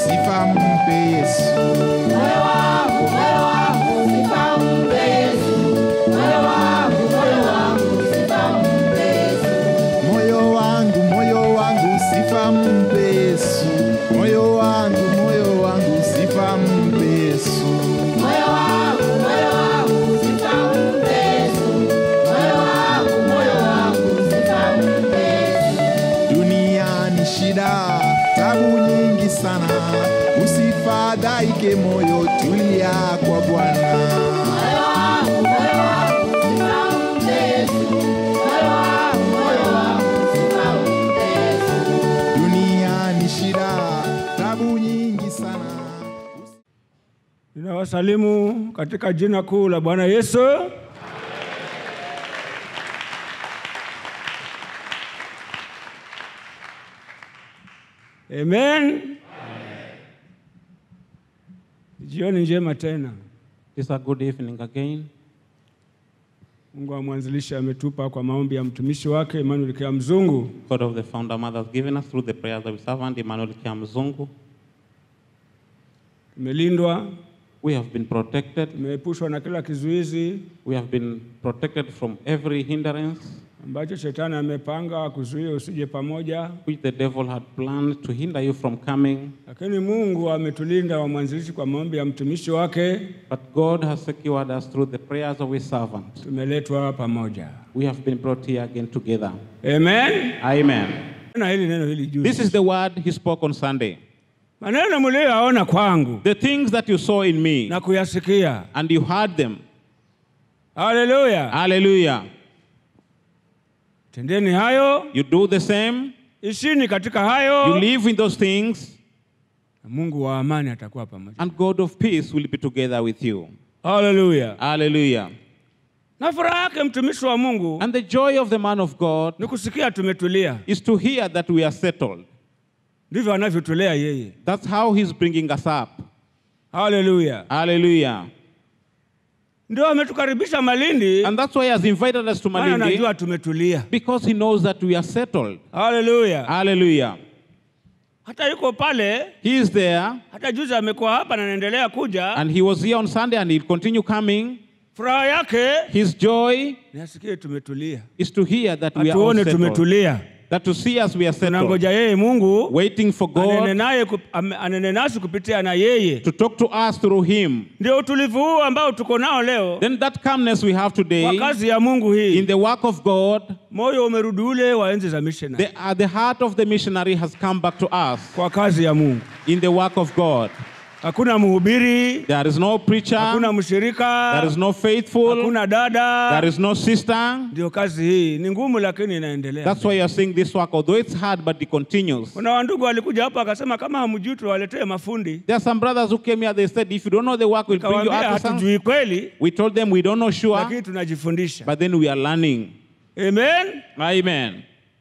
sifa mpe Yesu. Moyo wangu, moyo wangu, sifa mpe Yesu. Moyo wangu, moyo wangu, sifa mpe Yesu. Moyo wangu, moyo wangu, sifa mpe Yesu. Moyo wangu, moyo wangu, sifa mpe Yesu. Moyo wangu, moyo wangu, sifa mpe Yesu. Moyo wangu, moyo wangu, sifa mpe Yesu. Dunia ni shida, tabu nyingi sana. Usifadhaike moyo, tulia kwa Bwana. Moyo wangu, moyo wangu, sifa mpe Yesu. Moyo wangu, moyo wangu, sifa mpe Yesu. Dunia ni shida, tabu nyingi sana. Ninawasalimu katika jina kuu la Bwana Yesu. Amen. Jioni njema tena. It's a good evening again. Mungu wa mwanzilishi ametupa kwa maombi ya mtumishi wake Emmanuel Kea Mzungu. God of the founder mother has given us through the prayers of his servant Emmanuel Kiamzungu. Tumelindwa, We have been protected. tumeepushwa na kila kizuizi We have been protected from every hindrance ambacho shetani amepanga kuzuia usije pamoja, which the devil had planned to hinder you from coming. lakini Mungu ametulinda wa mwanzilishi kwa maombi ya mtumishi wake, But God has secured us through the prayers of his servant. tumeletwa pamoja. We have been brought here again together. Amen. Amen. Na hili neno hili juzi, This is the word he spoke on Sunday. maneno mliyoyaona kwangu The things that you saw in me na kuyasikia. and you heard them. Haleluya! Hallelujah. Tendeni hayo, You do the same. ishini katika You hayo, live in those things. na Mungu wa amani atakuwa pamoja. and God of peace will be together with you. Haleluya! Hallelujah. Na furaha yake mtumishi wa Mungu And the joy of the man of God ni kusikia tumetulia, is to hear that we are settled. ndivyo anavyotulea yeye. That's how he's bringing us up. Haleluya! Hallelujah. Ndio ametukaribisha Malindi, And that's why he has invited us to maana Malindi najua tumetulia. because he knows that we are settled. Haleluya! Hallelujah. Hata yuko pale, He is there hata juzi amekuwa hapa na anaendelea kuja. and he was here on Sunday and he'll continue coming. Furaha yake His joy nasikie tumetulia, is to hear that we are all atuone settled. tumetulia. That to see us we are settled. Tunangoja yeye Mungu Waiting for anene God naye kup- ame- anene nasi kupitia na yeye. to talk to us through him. Ndio utulivu huu ambao tuko nao leo Then that calmness we have kwa today kazi ya Mungu hii, in the work of God moyo umerudi ule wa enzi za missionary The, uh, the heart of the missionary has come back to us kwa kazi ya Mungu. in the work of God. Hakuna mhubiri, There is no preacher, hakuna mshirika, there is no faithful, hakuna dada. there is no sister. Ndio kazi hii ni ngumu, lakini inaendelea. That's why you're seeing this work, although it's hard, but it continues. Kuna wandugu walikuja hapa akasema kama hamjui tuwaletee mafundi. There are some brothers who came here, they said, if you don't know the work, we'll bring you Kawaambia artisans. hatujui kweli, We told them we don't know sure, lakini tunajifundisha. but then we are learning. Amen. Amen.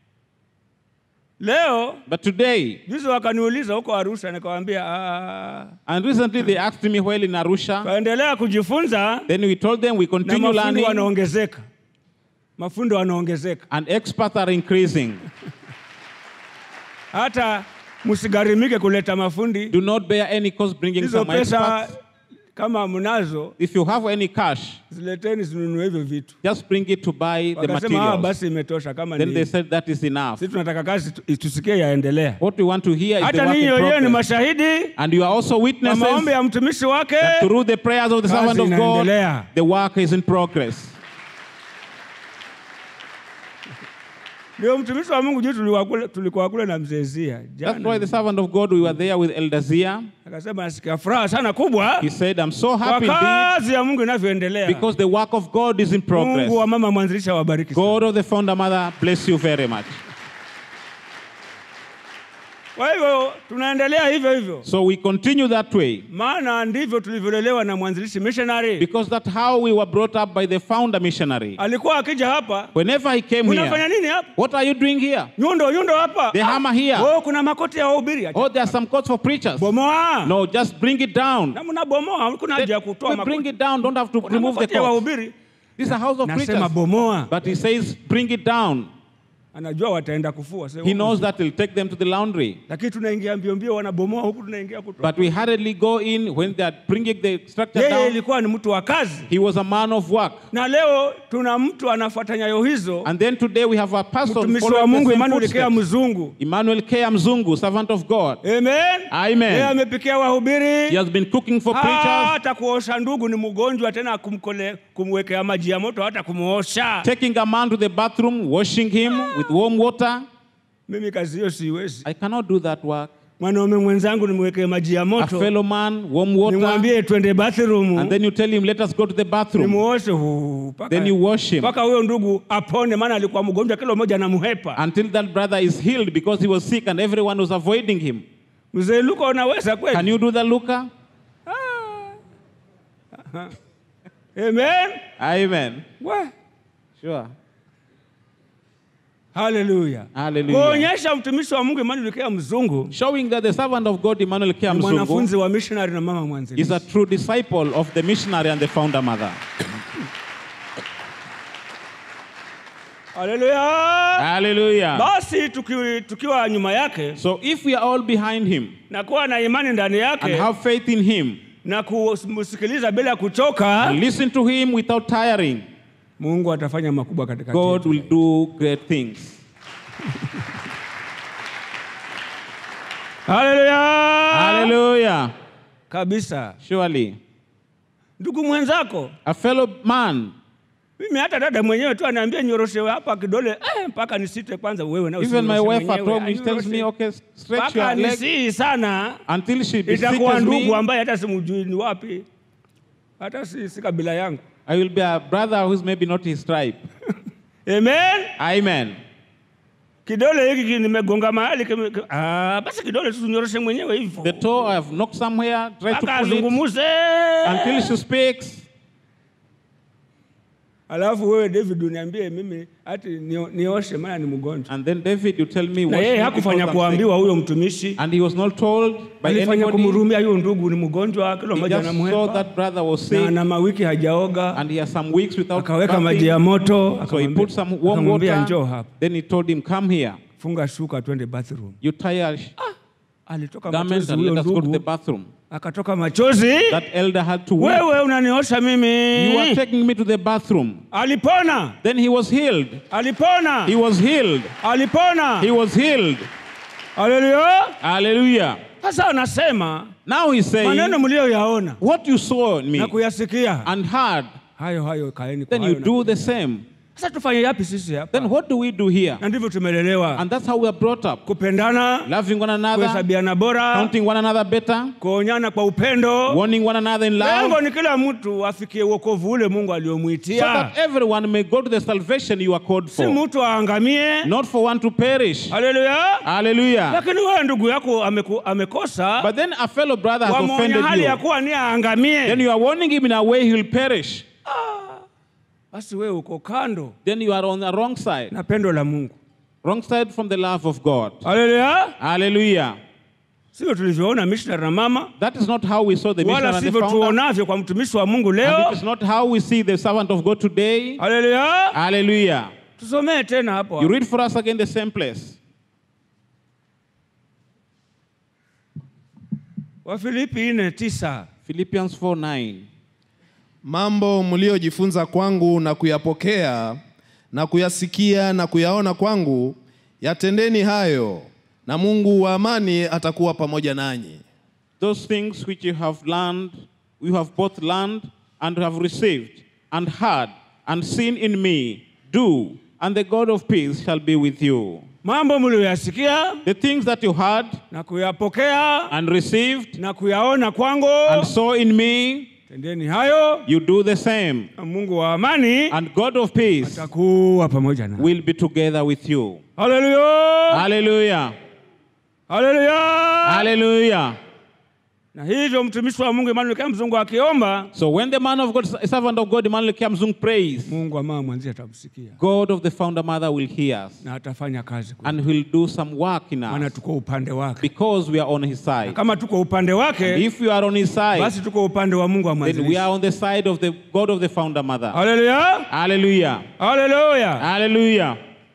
Leo But today, juzi wakaniuliza huko Arusha, nikawaambia "Ah, and recently they asked me while in Arusha, twaendelea kujifunza then we told them we na continue mafundi learning, wanaongezeka, mafundi wanaongezeka. and experts are increasing. Hata msigharimike kuleta mafundi, Do not bear any cost bringing hizo some pesa experts. kama mnazo If you have any cash, zileteni, zinunue hivyo vitu. just bring it to buy the Wakasema ah, materials. basi imetosha kama Then ni they hivyo." said that is enough. Sisi tunataka kazi tu- tusikie yaendelea. What we want to hear is the Hata work ninyi in wenyewe ni progress. mashahidi And you are also kwa witnesses maombi ya mtumishi wake, that through the prayers of the Kazi servant of God, inaendelea. the work is in progress. ndio mtumishi wa Mungu juu tulikuwa kule, tulikuwa kule na mzee Zia That's why jana, the servant of God, we were there with Elder Zia. akasema nasikia furaha sana kubwa He said, I'm so kwa happy indeed kazi ya Mungu inavyoendelea. because the work of God is in progress. Mungu wa mama mwanzilisha awabariki sana. God of the founder mother, bless you very much. Kwa hivyo tunaendelea hivyo hivyo, So we continue that way maana ndivyo tulivyolelewa na mwanzilishi missionary. because that's how we were brought up by the founder missionary. Alikuwa akija hapa, Whenever he came unafanya here, nini hapa? what are you doing here? Nyundo nyundo hapa. The hammer here. Oh, kuna makoti ya wahubiri. Oh, there are some codes for preachers. Bomoa. No, just bring it down. Na mnabomoa, hakuna haja ya kutoa We bring makoti. it down. Don't have to Kuna remove the makoti ya codes. wahubiri. This is a house of Nasema preachers. bomoa. But he says, bring it down. anajua wataenda kufua sasa He huko knows zi- that he'll take them to the laundry. lakini tunaingia mbio mbio, wanabomoa huku, tunaingia kutoka. But we hurriedly go in when they are bringing the structure Yeye down. ilikuwa ni mtu wa kazi, He was a man of work. na leo tuna mtu anafuata nyayo hizo, And then today we have a person mtumishi wa following Mungu the same Emmanuel Kea footsteps. Mzungu. Emmanuel K. Mzungu, servant of God. Amen. Amen. Yeye amepikia wahubiri He has been cooking for preachers, hata kuosha ndugu ni mgonjwa tena, kumkole kumwekea maji ya moto hata kumuosha. taking a man to the bathroom, washing him with warm water. Mimi kazi hiyo siwezi. I cannot do that work. Mwanaume mwenzangu nimwekee maji ya A moto, fellow man, warm water, nimwambie twende bathroom, and then you tell him, let us go to the bathroom. nimuoshe huu, mpaka- Then you wash him mpaka huyo ndugu apone, maana alikuwa mgonjwa, kila mmoja anamhepa. until that brother is healed because he was sick and everyone was avoiding him. Mzee Luka, unaweza Can kweli? you do that, Luca? Amen. Amen. We, Sure. haleluya. Hallelujah. Kuonyesha mtumishi wa Mungu Emmanuel Kea Mzungu Showing that the servant of God, Emmanuel K. ni Mzungu, mwanafunzi wa missionary na mama is mwanzilishi. a true disciple of the missionary and the founder mother. Haleluya. Hallelujah. Basi tuki, tukiwa nyuma yake So if we are all behind him na kuwa na imani ndani and yake have faith in him na kumsikiliza bila ya kuchoka, and listen to him without tiring, Mungu atafanya makubwa katika God will do great things. Haleluya. Hallelujah. Kabisa. Surely. Ndugu mwenzako, A fellow man, mimi hata dada mwenyewe tu anaambia nyoroshe hapa kidole eh, mpaka nisite kwanza wewe na even my usinyoroshe wife at mwenyewe, home, she tells me, anyoroshe. okay, stretch mpaka your leg nisii sana until she itakuwa beseeches ndugu me. ambaye hata simjui ni wapi, hata si, si kabila yangu. I will be a brother who's maybe not his tribe. Amen. Amen. Kidole hiki nimegonga mahali kime- ki- ah, basi kidole tu unyoroshe mwenyewe hivyo The toe I have knocked somewhere, try to mpaka pull it azungumuze. until she speaks. Alafu wewe David uniambie mimi ati nio- nioshe maana ni mgonjwa. And then David, you tell me Na what yeye she did hakufanya because I'm sick. kuambiwa huyo mtumishi, And he was not told by alifanya anybody. kumhurumia huyo ndugu ni mgonjwa, kila He mmoja just saw anamhepa that brother was na sick ana mawiki hajaoga, and he has some weeks without akaweka maji ya bathing. moto, So he akamwambia- put some warm akamwambia njoo water. hapa, Then he told him, come here. funga shuka twende bathroom. You tie a sh- Alitoka garment machozi and huyo let us go to the ndugu, bathroom. akatoka machozi. That elder had to weep. Wewe unaniosha You are mimi. taking me to the bathroom. Alipona, Then he was healed. alipona, He was healed. alipona. He was healed. Haleluya. Hallelujah. Sasa anasema Now he's maneno saying, mliyoyaona what you saw in me na kuyasikia and heard, hayo hayo kaeni kwa then you hayo. do na- the same. Sasa tufanye yapi sisi hapa? Then what do we do here? Na ndivyo tumelelewa, And that's how we are brought up. kupendana, Loving one another, kuhesabiana bora, counting one another better, kuonyana kwa upendo. warning one another in love, Lengo ni kila mtu afikie wokovu ule Mungu so aliomwitia, that everyone may go to the salvation you are called si for. mtu aangamie. Not for one to perish. Haleluya! Hallelujah. Lakini wewe ndugu yako ameku, amekosa, But then a fellow brother has wamwonya offended hali ya you. kuwa ni aangamie, Then you are warning him in a way he will perish. basi wewe uko kando Then you are on the wrong side. na pendo la Mungu. Wrong side from the love of God. Haleluya! Hallelujah. Sivyo tulivyoona missionary na mama, That is not how we saw the mission wala and the sivyo founder. tuonavyo kwa mtumishi wa Mungu And leo. it is not how we see the servant of God today. Haleluya! Hallelujah. Tusomee tena hapo. You read for us again the same place. Wafilipi 4:9. Philippians 4 9. Mambo mliojifunza kwangu na kuyapokea na kuyasikia na kuyaona kwangu, yatendeni hayo, na Mungu wa amani atakuwa pamoja nanyi. Those things which you have learned, you have both learned and have received, and heard and seen in me, do, and the God of peace shall be with you. Mambo mlioyasikia The things that you heard na kuyapokea and received na kuyaona kwangu, and saw in me, tendeni hayo, you do the same. na Mungu wa amani And God of peace atakuwa pamoja na. will be together with you. Haleluya! Hallelujah. Haleluya! Hallelujah. Na hivyo mtumishi wa Mungu Emmanuel kama mzungu akiomba, So when the man of God, servant of God, Emmanuel Kiamzung prays, Mungu ama mwanzi atamsikia God of the founder mother will hear us na atafanya kazi kwetu. and will do some work in maana us tuko upande wake. because we are on his side. Kama tuko upande wake, If we are on his side, basi tuko upande wa Mungu wa then we mwanzilishi. are on the side of the God of the founder mother. Haleluya! Hallelujah. Haleluya! Hallelujah.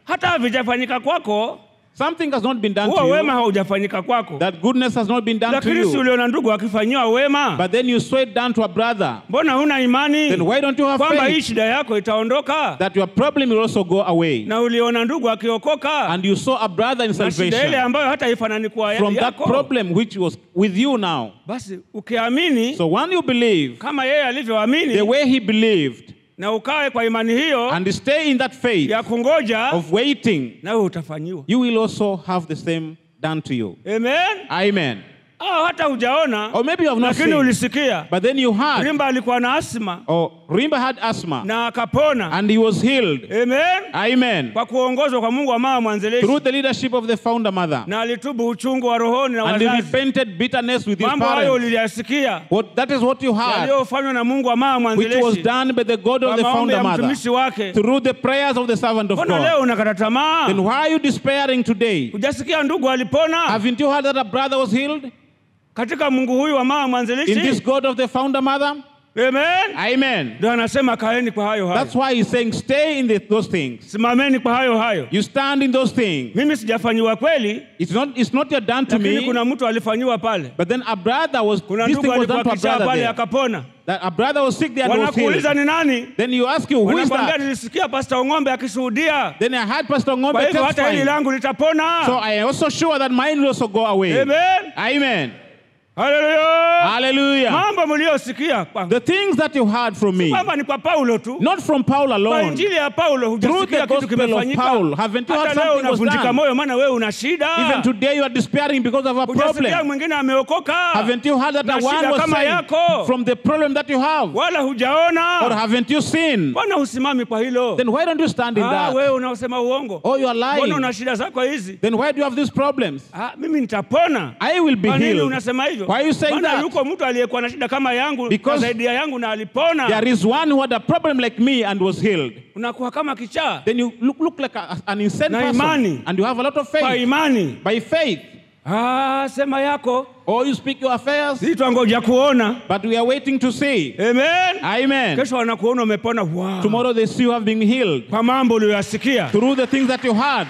hata havijafanyika kwako, something has not been done huo to wema you, haujafanyika kwako, that goodness has not been done to lakini si you, uliona ndugu akifanyiwa wema, but then you saw it done to a brother, mbona huna imani then why don't you have kwamba hii faith shida yako itaondoka? that your problem will also go away? Na uliona ndugu akiokoka And you saw a brother in na shida ile salvation ambayo hata ifanani kuwa from that yako, problem which was with you now. basi ukiamini So when you believe kama yeye alivyoamini the way he believed na ukae kwa imani hiyo and stay in that faith ya kungoja, of waiting, nawe utafanyiwa. you will also have the same done to you. Amen. Amen. Au hata hujaona Or maybe you have not lakini seen, ulisikia but then you heard, Rimba alikuwa na asma or Rimba had asthma na akapona. and he was healed. Amen. Amen. Kwa kuongozwa kwa Mungu wa mama mwanzilishi Through the leadership of the founder mother. na alitubu uchungu wa rohoni na And he wazazi. repented bitterness with his Mambo hayo parents. uliyasikia What, that is what you heard, yaliyofanywa na Mungu wa mama which was mwanzilishi done by the God of kwa the maombi founder ya mother. mtumishi wake. Through the prayers of the servant of Mbona God. leo unakata tamaa? Then why are you despairing today? Hujasikia ndugu alipona Haven't you heard that a brother was healed? katika Mungu huyu wa mama In this mwanzilishi? God of the founder mother? Amen. Amen. Ndio anasema kaeni kwa hayo hayo, That's why he's saying stay in the, those things. simameni kwa hayo hayo. You stand in those things. Mimi sijafanyiwa kweli, It's not it's not yet done to lakini me. kuna mtu alifanyiwa pale. But then a brother was Kuna this thing ndugu was done alikuwa to a kichaa brother pale there. akapona. That a brother was sick there and was Wanakuuliza healed. ni nani? Then you ask you, who is Wanakwambia that? nilisikia Pastor Ong'ombe akishuhudia. Then I heard Pastor Kwa Ngombe hivyo hata hili testifying. langu litapona. So I am also sure that mine will also go away. Amen. Amen. Haleluya. Hallelujah. Mambo mliosikia kwa- The things that you heard from me, kwamba ni kwa Paulo tu. not from Paul Kwa alone, injili ya Paulo through hujasikia the kitu gospel of kimefanyika. Paul, haven't you heard Hata leo something was unavunjika done? moyo maana wewe una shida. Even today you are despairing because of a Hujasikia problem. mwingine ameokoka. Haven't you heard that Na the one shida was kama saved yako. from the problem that you have? Wala Or hujaona. haven't you seen? Mbona husimami kwa hilo? Then why don't you stand in Ah, that? wewe unaosema uongo. Oh, you are Mbona lying. una shida zako hizi? Then why do you have these problems? Ah, mimi nitapona. I will be Kwa nini healed. unasema hivyo? Why are you saying Maana that? yuko mtu aliyekuwa na shida kama yangu na Because zaidi ya yangu na alipona. There is one who had a problem like me and was healed. Unakuwa kama kichaa Then you look, look like a, an insane Na person. imani. And you have a lot of kwa faith. imani. By faith. Ah, sema yako. Or you speak your affairs, Sisi twangoja kuona. but we are waiting to see. Amen. Amen. Kesho wanakuona umepona. Wow. Tomorrow they see you have been healed Kwa mambo uliyoyasikia. through the things that you had.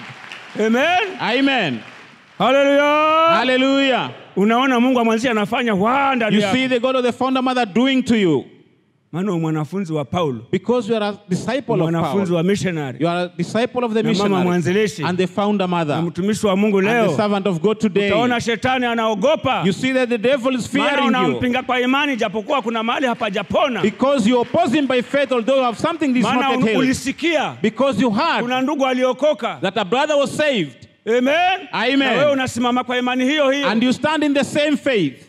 Amen. Amen. Haleluya. Hallelujah. Unaona Mungu amwanzisha anafanya wa ndani You yako. see the God of the founder mother doing to you Maana u mwanafunzi wa Paulo, because you are a disciple of mwanafunzi Paul. wa missionary You are a disciple of the na mama missionary mwanzilishi and the founder na mother mtumishi wa Mungu and the leo. servant of God today. Utaona shetani anaogopa. You see that the devil is Maana fearing you unampinga kwa imani japokuwa kuna mahali hapajapona. because you oppose him by faith, although you have something this is Maana not yet un- healed. ulisikia Because you heard kuna ndugu aliokoka. that a brother was saved Amen. Amen. Na wewe unasimama kwa imani hiyo hiyo and you stand in the same faith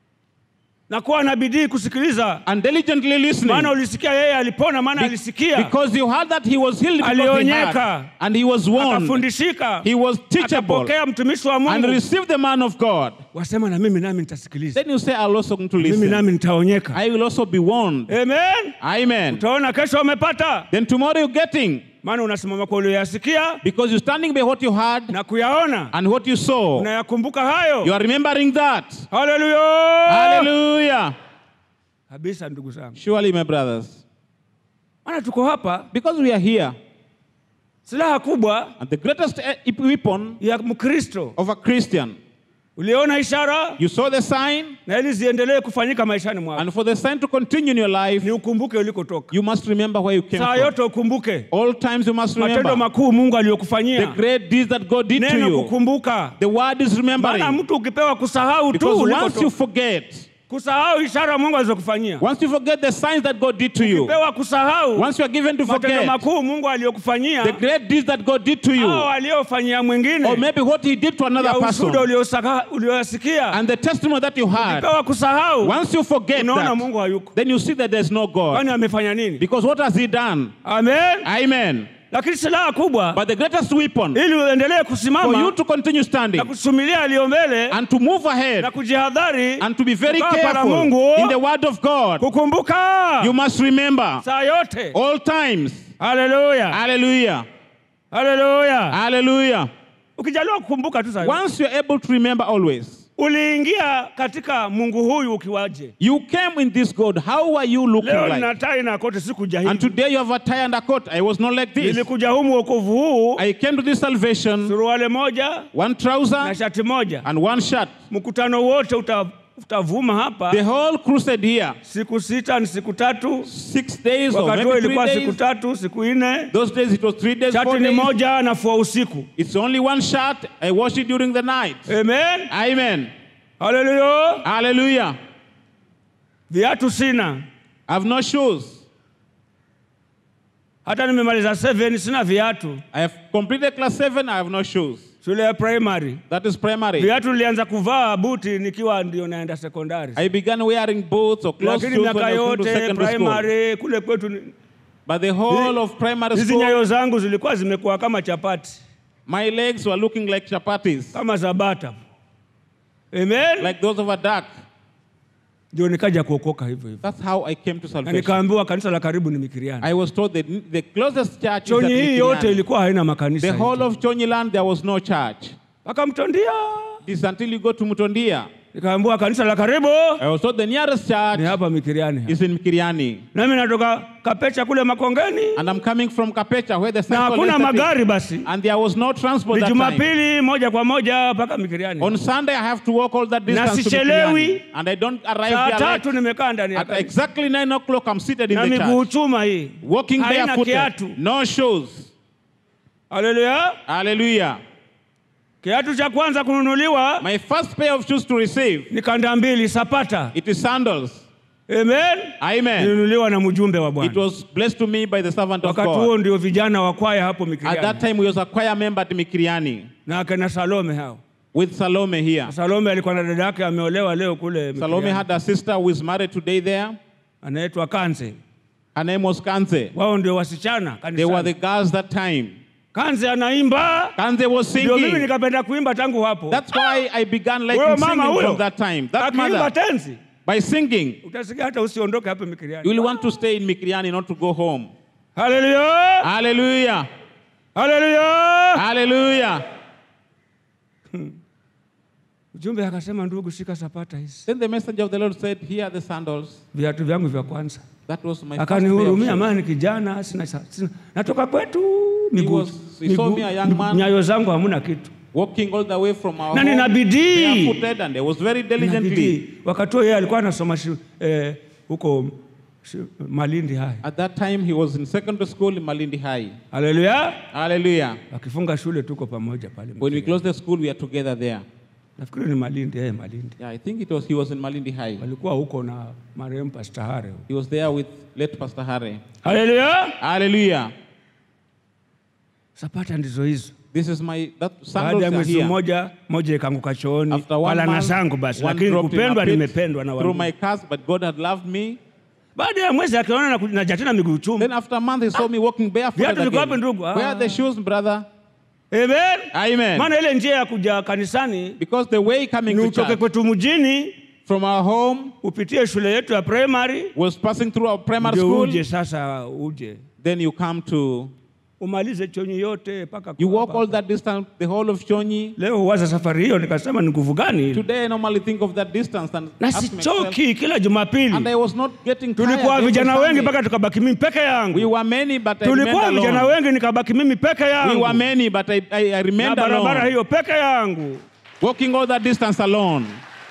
na kuwa na bidii kusikiliza, and diligently listening maana ulisikia yeye alipona, maana Be- alisikia, because you heard that he was healed because he heard Alionyeka. and he was warned. akafundishika, He was teachable akapokea mtumishi wa and Mungu. received the man of God. Wasema na mimi nami nitasikiliza, Then you say, I'll also going to mimi listen. nami nitaonyeka. I will also be warned. Amen. Amen. Utaona kesho umepata, Then tomorrow you're getting maana unasimama kwa ulioyasikia because you're standing by what you heard na kuyaona, and what you saw. unayakumbuka You hayo. are remembering that. Haleluya Hallelujah. kabisa, ndugu zangu, Surely, my brothers, maana tuko hapa, because we are here, silaha kubwa and the greatest eh, weapon ya Mkristo. of a Christian, Uliona ishara you saw the sign, na ili ziendelee kufanyika maishani mwako, and for the sign to continue in your life, ni ukumbuke ulikotoka. you must remember where you came Saa from. yote ukumbuke All times you must matendo remember makuu Mungu the aliyokufanyia. great deeds that God did to Neno you. kukumbuka, The word is maana remembering. mtu ukipewa kusahau tu Because once you ulikotoka, forget, kusahau ishara Mungu alizokufanyia, once you forget the signs that God did to you, ukipewa kusahau once you are given to matendo forget makuu Mungu aliyokufanyia the great deeds that God did to you, au aliyofanyia or mwingine maybe what He did to another ya person, ushuhuda uliosaka- ulioyasikia, and the testimony that you had, ukipewa kusahau, once you forget unaona that, Mungu hayuko, then you see that there's no God. kwani amefanya nini? Because what has He done? Amen. Amen. Lakini silaha kubwa But the greatest weapon ili uendelee for you kusimama to continue standing na kusumilia aliyo mbele and to move ahead na kujihadhari and to be very kukaa para careful Mungu in the word of God, kukumbuka you must remember saa yote. all times. Haleluya, Hallelujah. haleluya. Hallelujah. Ukijaliwa kukumbuka tu saa yote, Once you're able to remember always, uliingia katika Mungu huyu ukiwaje? You came in this God. How are you looking Leo like? nina tai na koti, sikuja And hivi. today you have a tie and a coat. I was not like this. Nilikuja humu wokovu huu, I came to this salvation, suruali moja one na trouser shati moja. and one shirt. Mkutano wote uta, utavuma hapa The whole crusade here, siku sita ni siku tatu, six days or wakati huo maybe three ilikuwa siku days. tatu siku nne. Those days it was three days, Shati four ni days. moja, nafua usiku. It's only one shirt. I wash it during the night. Amen, Amen. haleluya. Hallelujah. Viatu sina, I have no shoes. hata nimemaliza seven sina viatu. I have completed class seven. I have no shoes. Shule ya primary That is primary. viatu nilianza kuvaa buti nikiwa ndio naenda sekondari, I began wearing boots or closed lakini shoes when miaka I was going to yote secondary school. primary kule kwetu ni- But the whole of primary hizi school, nyayo zangu zilikuwa zimekuwa kama chapati, my legs were looking like chapatis, kama za bata. Amen. like those of a duck. Ndio nikaja kuokoka hivyo hivyo, That's how I came to na salvation. nikaambiwa kanisa la karibu ni Mikiriani. I was told that the closest church is at Chonyi hii yote Mikiriani. ilikuwa haina makanisa. The whole hicho. of Chonyiland, there was no church. Akamtondia, It is until you go to Mutondia. nikaambiwa kanisa la karibu I was told the nearest ni church hapa Mikiriani. hapa. is in Mikiriani. Nami natoka Kapecha kule Makongeni And I'm coming from Kapecha, where the na circle hakuna is. magari basi. And there was no transport Ni that time. Jumapili moja kwa moja mpaka Mikiriani. On Sunday, I have to walk all that distance to sichelewi. Mikiriani. And I don't arrive Saa there late. tatu nimekaa ndani ya At kanisa exactly 9 o'clock, I'm seated in na the miguu church. chuma hii, Walking haina barefooted. kiatu. No shoes. Haleluya! Hallelujah. Kiatu cha kwanza kununuliwa My first pair of shoes to receive, ni kanda mbili sapata. it is sandals. Amen. Amen. Ninunuliwa na mjumbe wa It Bwana. was blessed to me by the servant of Wakati huo God. ndio vijana wa kwaya hapo At that Mikiriani time, we was a choir member at Mikiriani na akina Salome hao. with Salome here. Salome alikuwa na dada yake ameolewa leo kule Salome Mikiriani. had a sister who is married today there. anaitwa Kanze. Her name was Kanze. Wao ndio wasichana They were the kanisani. girls that time. Kanze anaimba, Kanze was ndio mimi singing. nikapenda kuimba tangu hapo. That's why I began Huyo liking mama singing huyo from that time. That akiimba mother, tenzi by singing, utasikia hata usiondoke hapa you Mikiriani. will want to stay in Mikiriani, not to go home. Haleluya! Hallelujah. Haleluya! Hallelujah. Mjumbe akasema, ndugu, shika sapata hizi, Then the messenger of the Lord said, Here are the sandals. viatu vyangu vya kwanza. That was my first pair of Akanihurumia, shoes. maana ni kijana, sina, sina, natoka kwetu miguu, was- he saw me, a young man. nyayo zangu hamuna kitu Walking all the way from our na home, nina bidii barefooted, and I was very Nina diligently. bidii. Wakati huo yeye alikuwa anasoma shu- eh, huko shu- Malindi High. At that time, he was in secondary school in Malindi High. Haleluya! Hallelujah. Akifunga shule tuko pamoja pale. When we closed the school, we are together there. Nafikiri ni Malindi, eh, Malindi. Yeah, I think it was he was in Malindi High. Walikuwa huko na marehemu Pastor Hare. He was there with late Pastor Harry. Haleluya! Hallelujah. Sapata ndizo hizo. This is my that Baada sandals ya are mwezi here. mmoja, moja ikaanguka chooni, After one wala na month, zangu basi, one lakini dropped in a kupendwa pit nimependwa na through wangu. my curse, but God had loved me. Baada ya mwezi akiona na ku- naja tena miguu chuma. Then after a month, he saw me walking barefoot Viatu viko wapi again. ndugu? Where are the Ah. shoes, brother? Amen. Amen. Maana ile njia ya kuja kanisani Because the way coming ni to utoke church kwetu mjini from our home upitie shule yetu ya primary was passing through our primary ndio school. uje sasa uje Then you come to, umalize chonyi yote mpaka you kwa walk hapa. all that distance, the whole of Chonyi. Leo huwaza safari hiyo, nikasema ni nguvu gani ile? Today I normally think of that distance and na ask myself, sichoki kila and Jumapili. I was not getting tired. Tulikuwa every vijana wengi Sunday. mpaka tukabaki mimi peke We yangu. were many, but I remained Tulikuwa vijana alone. wengi nikabaki mimi peke We were yangu many, but I, I, I na remained barabara alone. hiyo peke yangu. Walking all that distance alone.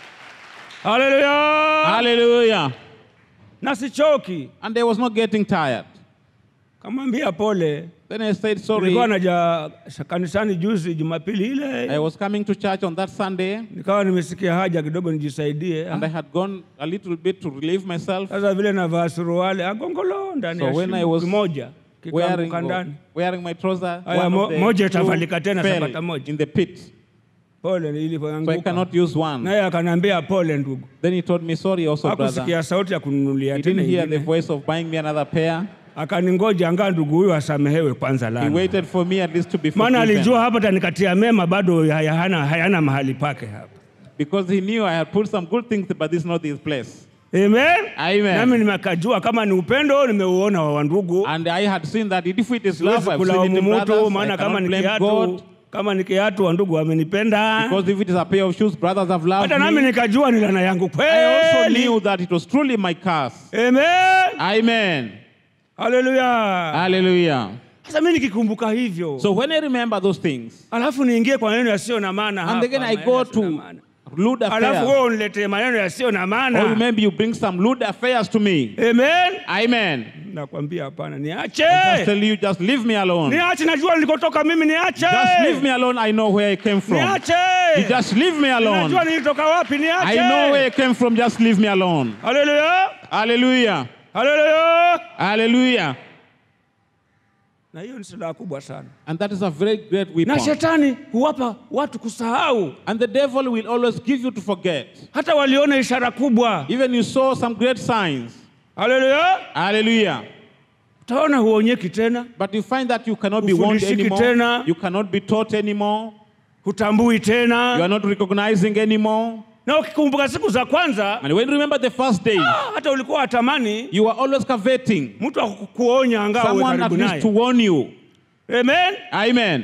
Haleluya! Hallelujah. Na sichoki. And I was not getting tired. Kamwambia pole. Then I said, sorry. Nilikuwa naja kanisani juzi Jumapili I ile, was coming to church on that Sunday, nikawa nimesikia haja kidogo nijisaidie. and I had gone a little bit to relieve myself. Sasa vile navaa suruali agongolo ndani So ya when I shingo was kimoja Wearing, kikaanguka ndani. wearing my trouser, Aya, one mo- of the moja two itafalika tena fell sapata moja. in the pit. Pole So I ilipoanguka. cannot use one. Naye akaniambia pole ndugu. Then he told me, sorry also, brother. Hakusikia sauti ya kununulia He tena didn't hear the ingine. voice of buying me another pair. Akaningoja angaa ndugu huyu asamehewe kwanza He lana. waited for me at least to be Maana forgiven. alijua hapa tanikatia mema bado hayana, hayana mahali pake hapa. Because he knew I had put some good things, but this is not his place. Amen. Amen. Nami nimekajua kama ni upendo nimeuona wa wandugu. And I had seen that if it is love, Siwezi I've seen it kulaumu in mtu brothers. I maana kama cannot ni blame kiatu God. kama ni kiatu wa ndugu wamenipenda Because if it is a pair of shoes, brothers have loved hata nami me. nikajua ni laana yangu I also kweli knew that it was truly my curse. amen Amen. haleluya Hallelujah. sasa mi nikikumbuka hivyo So when I remember those things, alafu niingie kwa maneno yasiyo na maana and hapa, again I maneno go yasiyo na to maana. lewd alafu affairs, wewe uniletee maneno yasiyo na or maana maybe you bring some lewd affairs to me. amen Amen. nakwambia hapana niache I just tell you, just leave me alone. niache najua nilikotoka mimi niache Just leave me alone. I know where I came from. niache You just leave me alone. najua nilitoka wapi I niache know where I came from. Just leave me alone. haleluya Hallelujah. haleluya Hallelujah. na hiyo ni silaha kubwa sana And that is a very great na weapon. shetani huwapa watu kusahau And the devil will always give you to forget. hata waliona ishara kubwa Even you saw some great signs. haleluya Hallelujah. utaona huonyeki tena But you find that you cannot be warned Hufundishiki anymore. tena. You cannot be taught anymore. hutambui You tena are not recognizing anymore. na ukikumbuka siku za kwanza And when you remember the first day, ah, hata ulikuwa watamani you are always coveting mtu akukuonya angaa uwe someone at karibu least to naye warn you. amen Amen.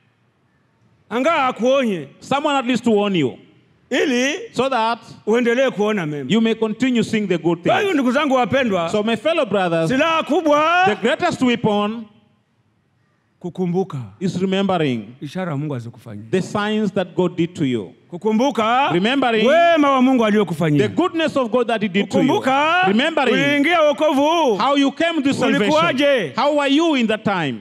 angaa akuonye Someone at least to warn you. ili So that uendelee kuona mema you may continue seeing the good kwa hiyo things. ndugu zangu wapendwa So, my fellow brothers, silaha kubwa the greatest weapon kukumbuka is remembering ishara mungu azikufanyia the signs that God did to you, kukumbuka Remembering wema wa mungu the aliyokufanyia goodness of God that He did to you. kukumbuka Remembering uliingia wokovu huu how you came to salvation. Ulikuwaje? How were you in that time?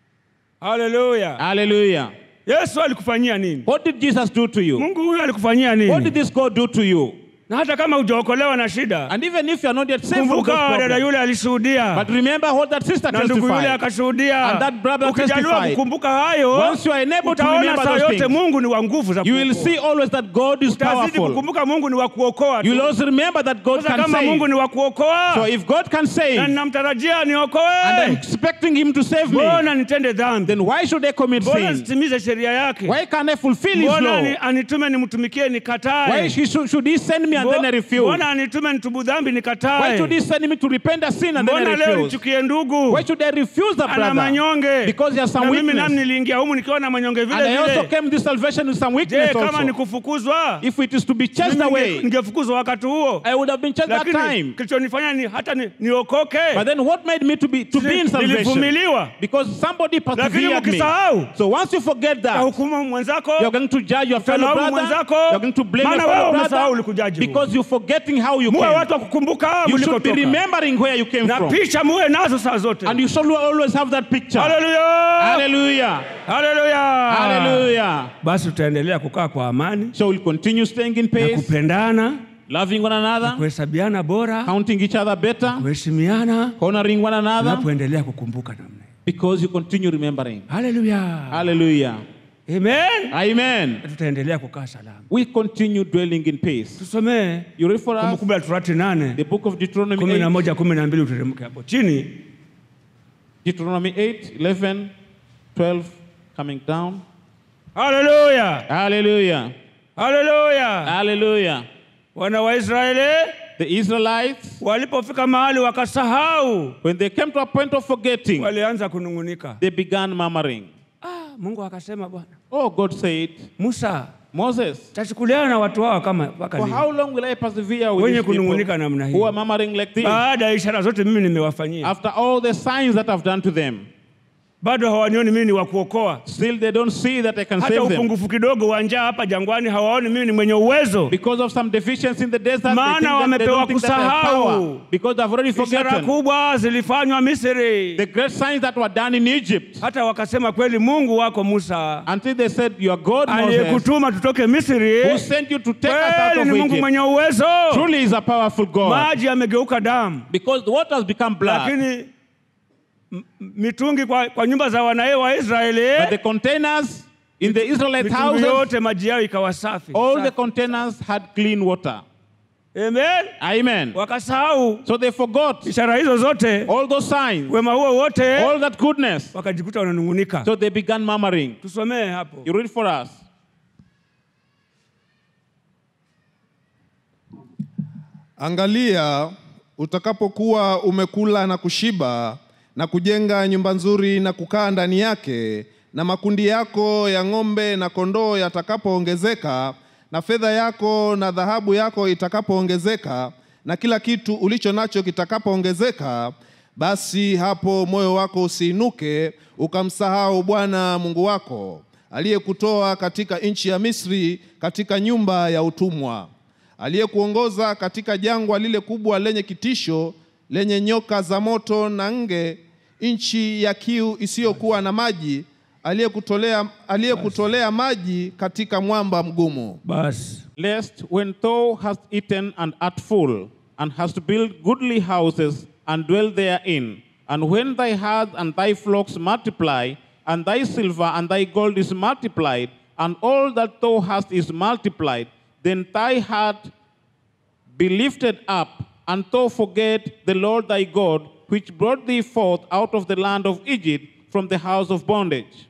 haleluya Hallelujah. yesu alikufanyia nini What did Jesus do to you? mungu huyu alikufanyia What did nini this God do to you? na hata kama hujaokolewa na shida And even if you are not yet saved from those kumbuka dada problems, yule alishuhudia but remember what that sister na ndugu yule testified. akashuhudia And that brother ukijaliwa testified. kukumbuka hayo Once you are enabled to utaona remember saa those yote things, mungu ni wa nguvu za You will kuokoa. see always that God is utazidi powerful. kukumbuka mungu ni wa kuokoa You will tu also remember that God sasa can kama mungu save. ni wa kuokoa So if God can save, na and ninamtarajia I'm niokoe expecting Him to save me, mbona nitende dhambi then why should I commit mbona sin? sitimize sheria yake Why can't I fulfill His mbona law? ani- anitume nimtumikie Why nikatae he should, should He send me and then I refuse? mbona anitume nitubu dhambi Why nikatae should He send me to repent of sin and then mbona I leo refuse? nichukie ndugu Why should I refuse the ana brother? manyonge Because he has some na mimi weakness. nami niliingia humu nikiwa na manyonge And vile I also vile came this salvation with some je weakness kama also. ni kufukuzwa If it is to be chased mimi ninge- away, ningefukuzwa wakati huo I would have been chased that lakini time. kilichonifanya ni hata ni, niokoke But then what made me to be to be in salvation? nilivumiliwa Because somebody lakini persevered me. mkisahau So once you forget that, tahukumu mwenzako you're going to judge your fellow utalaumu brother. mwenzako, You're going to blame your maana wewe fellow umesahau brother ulikujaji huko. because you're forgetting how you muwe came. watu wa kukumbuka You should be mlikotoka remembering where you came na from. picha muwe nazo saa zote And you should always have that picture. haleluya Hallelujah. haleluya Hallelujah. basi tutaendelea kukaa kwa amani So we'll continue staying in na pace, kupendana loving one another, kuhesabiana bora counting each other better, kuheshimiana honoring one another, tunapoendelea kukumbuka namna hiyo. because you continue remembering. haleluya Hallelujah. amen Amen. Na tutaendelea kukaa salama We continue dwelling in peace. tusomee You read for us kumbukumbu la torati nane the book of Deuteronomy kumi na 8, moja kumi na mbili uteremke hapo chini Deuteronomy 8, 11, 12, coming down. haleluya Hallelujah. haleluya Hallelujah. wana wa israeli The Israelites, walipofika mahali wakasahau when they came to a point of forgetting, walianza kunung'unika they began murmuring. ah, mungu akasema bwana Oh, God said, musa Moses, tachukuliana na watu hawa kama mpaka for lini how long will I persevere with wenye these people kunung'unika namna who are hii murmuring like this? baada ya ishara zote mimi nimewafanyia After all the signs that I've done to them, bado hawanioni mimi ni wa kuokoa still they don't see that I can hata save them. upungufu kidogo wa njaa hapa jangwani hawaoni mimi ni mwenye uwezo Because of some deficiency in the desert, they, Maana think that they wamepewa don't think that they have kusahau. power. Because they've already ishara forgotten kubwa zilifanywa misri the great signs that were done in Egypt. hata wakasema kweli mungu wako musa Until they said, Your God, Moses, aliyekutuma tutoke misri who sent you to take us out kweli of ni mungu Egypt, mwenye uwezo truly is a powerful God. maji yamegeuka damu Because the water has become blood. lakini m- m- mitungi kwa, kwa nyumba za wanae wa israeli But the containers in the Israelite mitungi houses, yote maji yao ikawa safi all the Safi. containers had clean water. Amen. Amen. wakasahau So they forgot ishara hizo zote all those signs, wema huo wote all that goodness. wakajikuta wananung'unika So they began murmuring. tusomee hapo You read for us. Angalia, utakapokuwa umekula na kushiba na kujenga nyumba nzuri na kukaa ndani yake na makundi yako ya ng'ombe na kondoo yatakapoongezeka, na fedha yako na dhahabu yako itakapoongezeka, na kila kitu ulicho nacho kitakapoongezeka, basi hapo moyo wako usiinuke ukamsahau Bwana Mungu wako aliyekutoa katika nchi ya Misri, katika nyumba ya utumwa, aliyekuongoza katika jangwa lile kubwa lenye kitisho, lenye nyoka za moto na nge, nchi ya kiu isiyokuwa na maji, aliyekutolea aliyekutolea maji katika mwamba mgumu. Basi lest when thou hast eaten and art full, and hast built goodly houses and dwell therein, and when thy herds and thy flocks multiply, and thy silver and thy gold is multiplied, and all that thou hast is multiplied, then thy heart be lifted up, and thou forget the Lord thy God, which brought thee forth out of the land of Egypt from the house of bondage.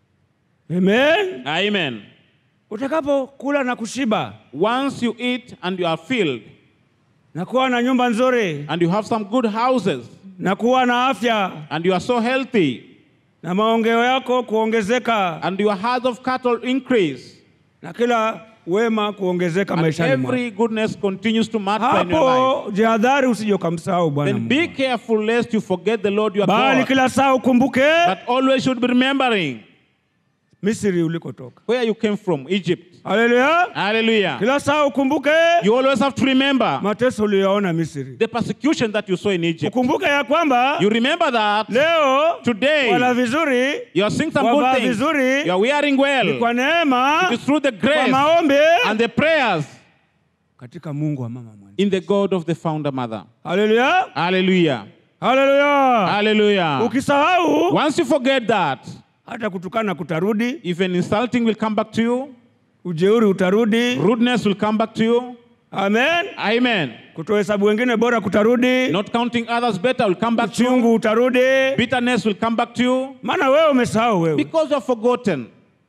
amen. Amen. Utakapokula na kushiba Once you eat and you are filled, na kuwa na nyumba nzuri and you have some good houses, na kuwa na afya and you are so healthy, na maongeo yako kuongezeka and your herds of cattle increase, na kila wema kuongezeka and maishani mwako. every goodness continues to multiply in your life, Hapo jihadhari usije ukamsahau Bwana then Mungu, be careful lest you forget the Lord your bali God. kila saa ukumbuke But always should be remembering Misri ulikotoka. where you came from, Egypt. Haleluya! Hallelujah. Kila saa ukumbuke You always have to remember mateso uliyoona Misri. the persecution that you saw in Egypt. Ukumbuke ya kwamba You remember that leo today wala vizuri you are seeing some wavaa good things. vizuri You are wearing ni well. kwa neema, It is through the kwa grace maombi and the prayers katika Mungu wa mama mwana. in the God of the founder mother. Haleluya! Hallelujah. Haleluya! Hallelujah. Ukisahau Once you forget that, hata kutukana kutarudi, even insulting will come back to you, ujeuri utarudi. rudeness will come back to you. Amen. Amen. Kutohesabu wengine bora kutarudi, Not counting others better will come back to you. uchungu utarudi, Bitterness will come back to you maana wewe umesahau wewe. because you have forgotten.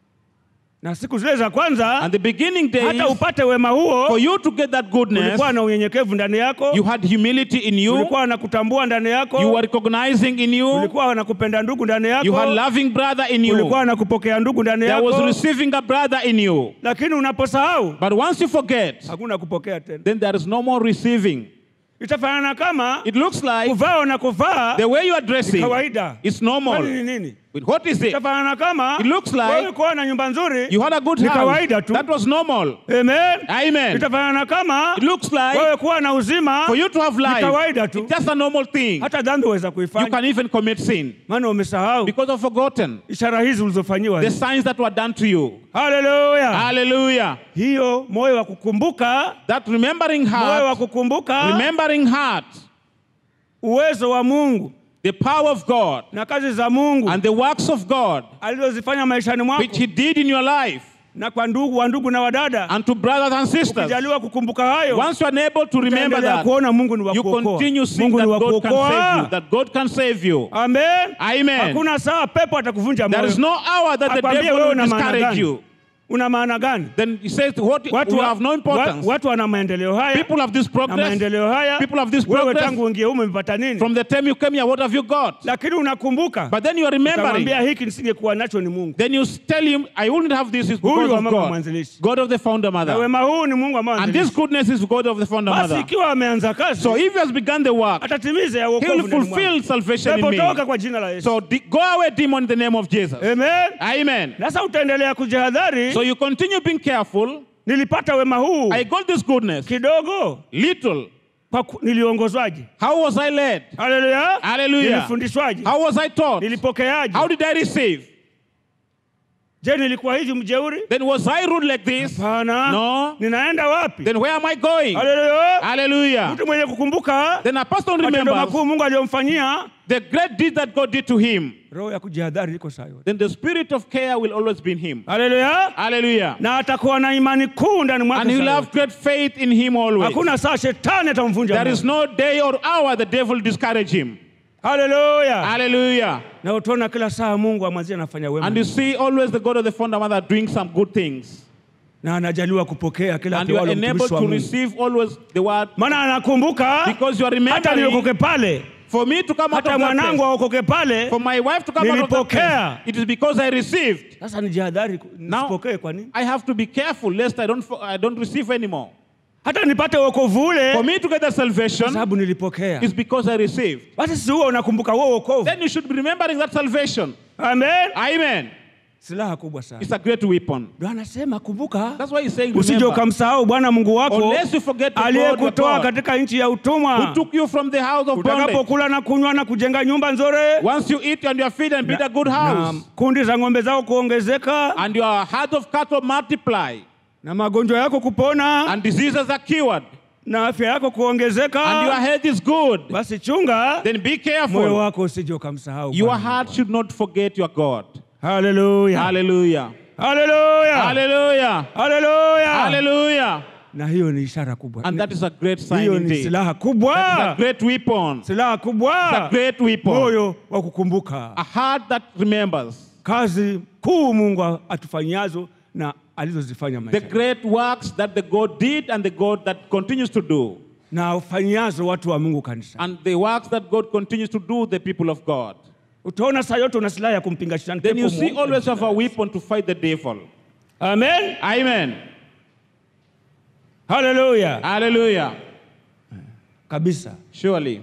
Na siku zile za kwanza, And the beginning days, hata upate wema for huo, you to get that goodness, ulikuwa na unyenyekevu ndani yako, you had humility in you, ulikuwa na kutambua ndani you yako, were recognizing in you, ulikuwa na kupenda ndugu ndani you had yako, loving brother in you, ulikuwa na kupokea ndugu ndani there was yako, receiving a brother in you. lakini unaposahau But once you forget, hakuna kupokea tena. then there is no more receiving. Itafanana kama It looks like kuvaa na kuvaa the way you are dressing kawaida. is Kwani normal. ni nini? But what is it? Itafanana kama It looks like wewe kuwa na nyumba nzuri You had a good ni house. kawaida tu. That was normal. Amen. Amen. Itafanana kama It looks like wewe kuwa na uzima for you to have ni life, kawaida tu. it's just a normal thing. hata dhambi waweza You kuifanya, can even commit sin maana umesahau because of forgotten ishara hizi ulizofanyiwa. the signs that were done to you. Haleluya! Hallelujah. Hiyo moyo wa kukumbuka, That remembering moyo wa heart, kukumbuka remembering heart, uwezo wa Mungu the power of God na kazi za Mungu and the works of God alizozifanya maishani mwako which He did in your life na kwa ndugu wa ndugu na wadada, and to brothers and sisters. ukijaliwa kukumbuka hayo, Once you are able to remember utaendelea that, kuona Mungu ni wa you kuokoa. continue seeing Mungu that ni wa God can save you, kuokoa. that God can save you. Amen. Amen. Hakuna saa pepo atakuvunja There moyo. is no hour that the Akwambie devil wewe will una maana discourage gani? you. Una maana gani? Then he says, what Watu, will wa- have no importance. wa- watu wana maendeleo haya People have this na progress. maendeleo haya. People have this Wewe progress. tangu uingie humu umepata nini? From the time you came here, what have you got? Lakini unakumbuka, But then you are remembering. utamwambia hiki nisingekuwa nacho ni Mungu. Then you tell him, I wouldn't have this. It's Huyu because wa of mama God. mwanzilishi. God of the founder Na mother. wema huu ni Mungu ambaye And this anzilishi. goodness is God of the founder Basi mother. ikiwa ameanza kazi, So if he has begun the work, atatimiza ya he wokovu will ndani fulfill mwako. salvation in Pepo me. toka kwa jina la Yesu. So de- go away, demon, in the name of Jesus. Amen. Amen. Sasa utaendelea kujihadhari. So you continue being careful. Nilipata wema huu I got this goodness. kidogo Little. kwa ku- niliongozwaje? How was I led? Haleluya. Hallelujah. Nilifundishwaje? How was I taught? Nilipokeaje? How did I receive? Je, nilikuwa hivi mjeuri? Then was I rude like this? Hapana. No. Ninaenda wapi? Then where am I going? Haleluya. Hallelujah. Mtu mwenye kukumbuka Then a person matendo remembers makuu Mungu aliyomfanyia, the great deed that God did to him. roho ya kujihadhari iko saa yote. Then the spirit of care will always be in him. Haleluya. Hallelujah. Na atakuwa na imani kuu ndani mwake. And he will saa have yote. great faith in him always. Hakuna saa shetani atamvunja. There is moyo. no day or hour the devil discourage him. Haleluya. Hallelujah. Na utaona kila saa Mungu amwanzie anafanya wema. And you see always the God of the founder mother doing some good things. na anajaliwa kupokea kila And you are apewayo enabled mtumishi wa to Mungu. receive always the word Maana anakumbuka because you are hata remembering niokoke pale For me to come out hata of that mwanangu place, aokoke pale. for my wife to come out of that place, Nilipokea. it is because I received. Sasa nijihadhari Now, nisipokee. Kwa nini? I have to be careful lest I don't, fo- I don't receive anymore. Hata nipate wokovu For ule, me to get the kwa salvation sababu nilipokea. is because I received. Basi si huo unakumbuka huo wokovu. Then you should be remembering that salvation. Amen. Amen. Silaha kubwa sana. It's a great weapon. Ndio anasema kumbuka, That's why he's saying, usije remember, ukamsahau Bwana Mungu wako unless you forget the God, your aliyekutoa God, katika nchi ya who utumwa, took you from the house of bondage. utakapokula na kunywa na kujenga nyumba nzuri Once you eat and you are feed and build a good na house, kundi za ng'ombe zao kuongezeka and your herd of cattle multiply, na magonjwa yako kupona and diseases are cured, na afya yako and your kuongezeka, health is good, basi chunga then be moyo careful. wako usije ukamsahau. Your Bwana. heart should not forget your God. Haleluya, Hallelujah. haleluya, Hallelujah. haleluya. Hallelujah. Na hiyo ni ishara kubwa, And that is a great sign hiyo ni indeed. silaha That is a kubwa, great weapon. silaha It's a kubwa, great weapon. moyo wa kukumbuka A heart that remembers kazi kuu Mungu atufanyazo na alizozifanya the maisha great works that the God did and the God that continues to do. na afanyazo watu wa Mungu kanisa. And the works that God continues to do, the people of God. Utaona saa yote una silaha ya kumpinga shetani. Then you pepo see mwovu. always have a weapon to fight the devil. Amen. Amen. Haleluya. Hallelujah. Kabisa. Surely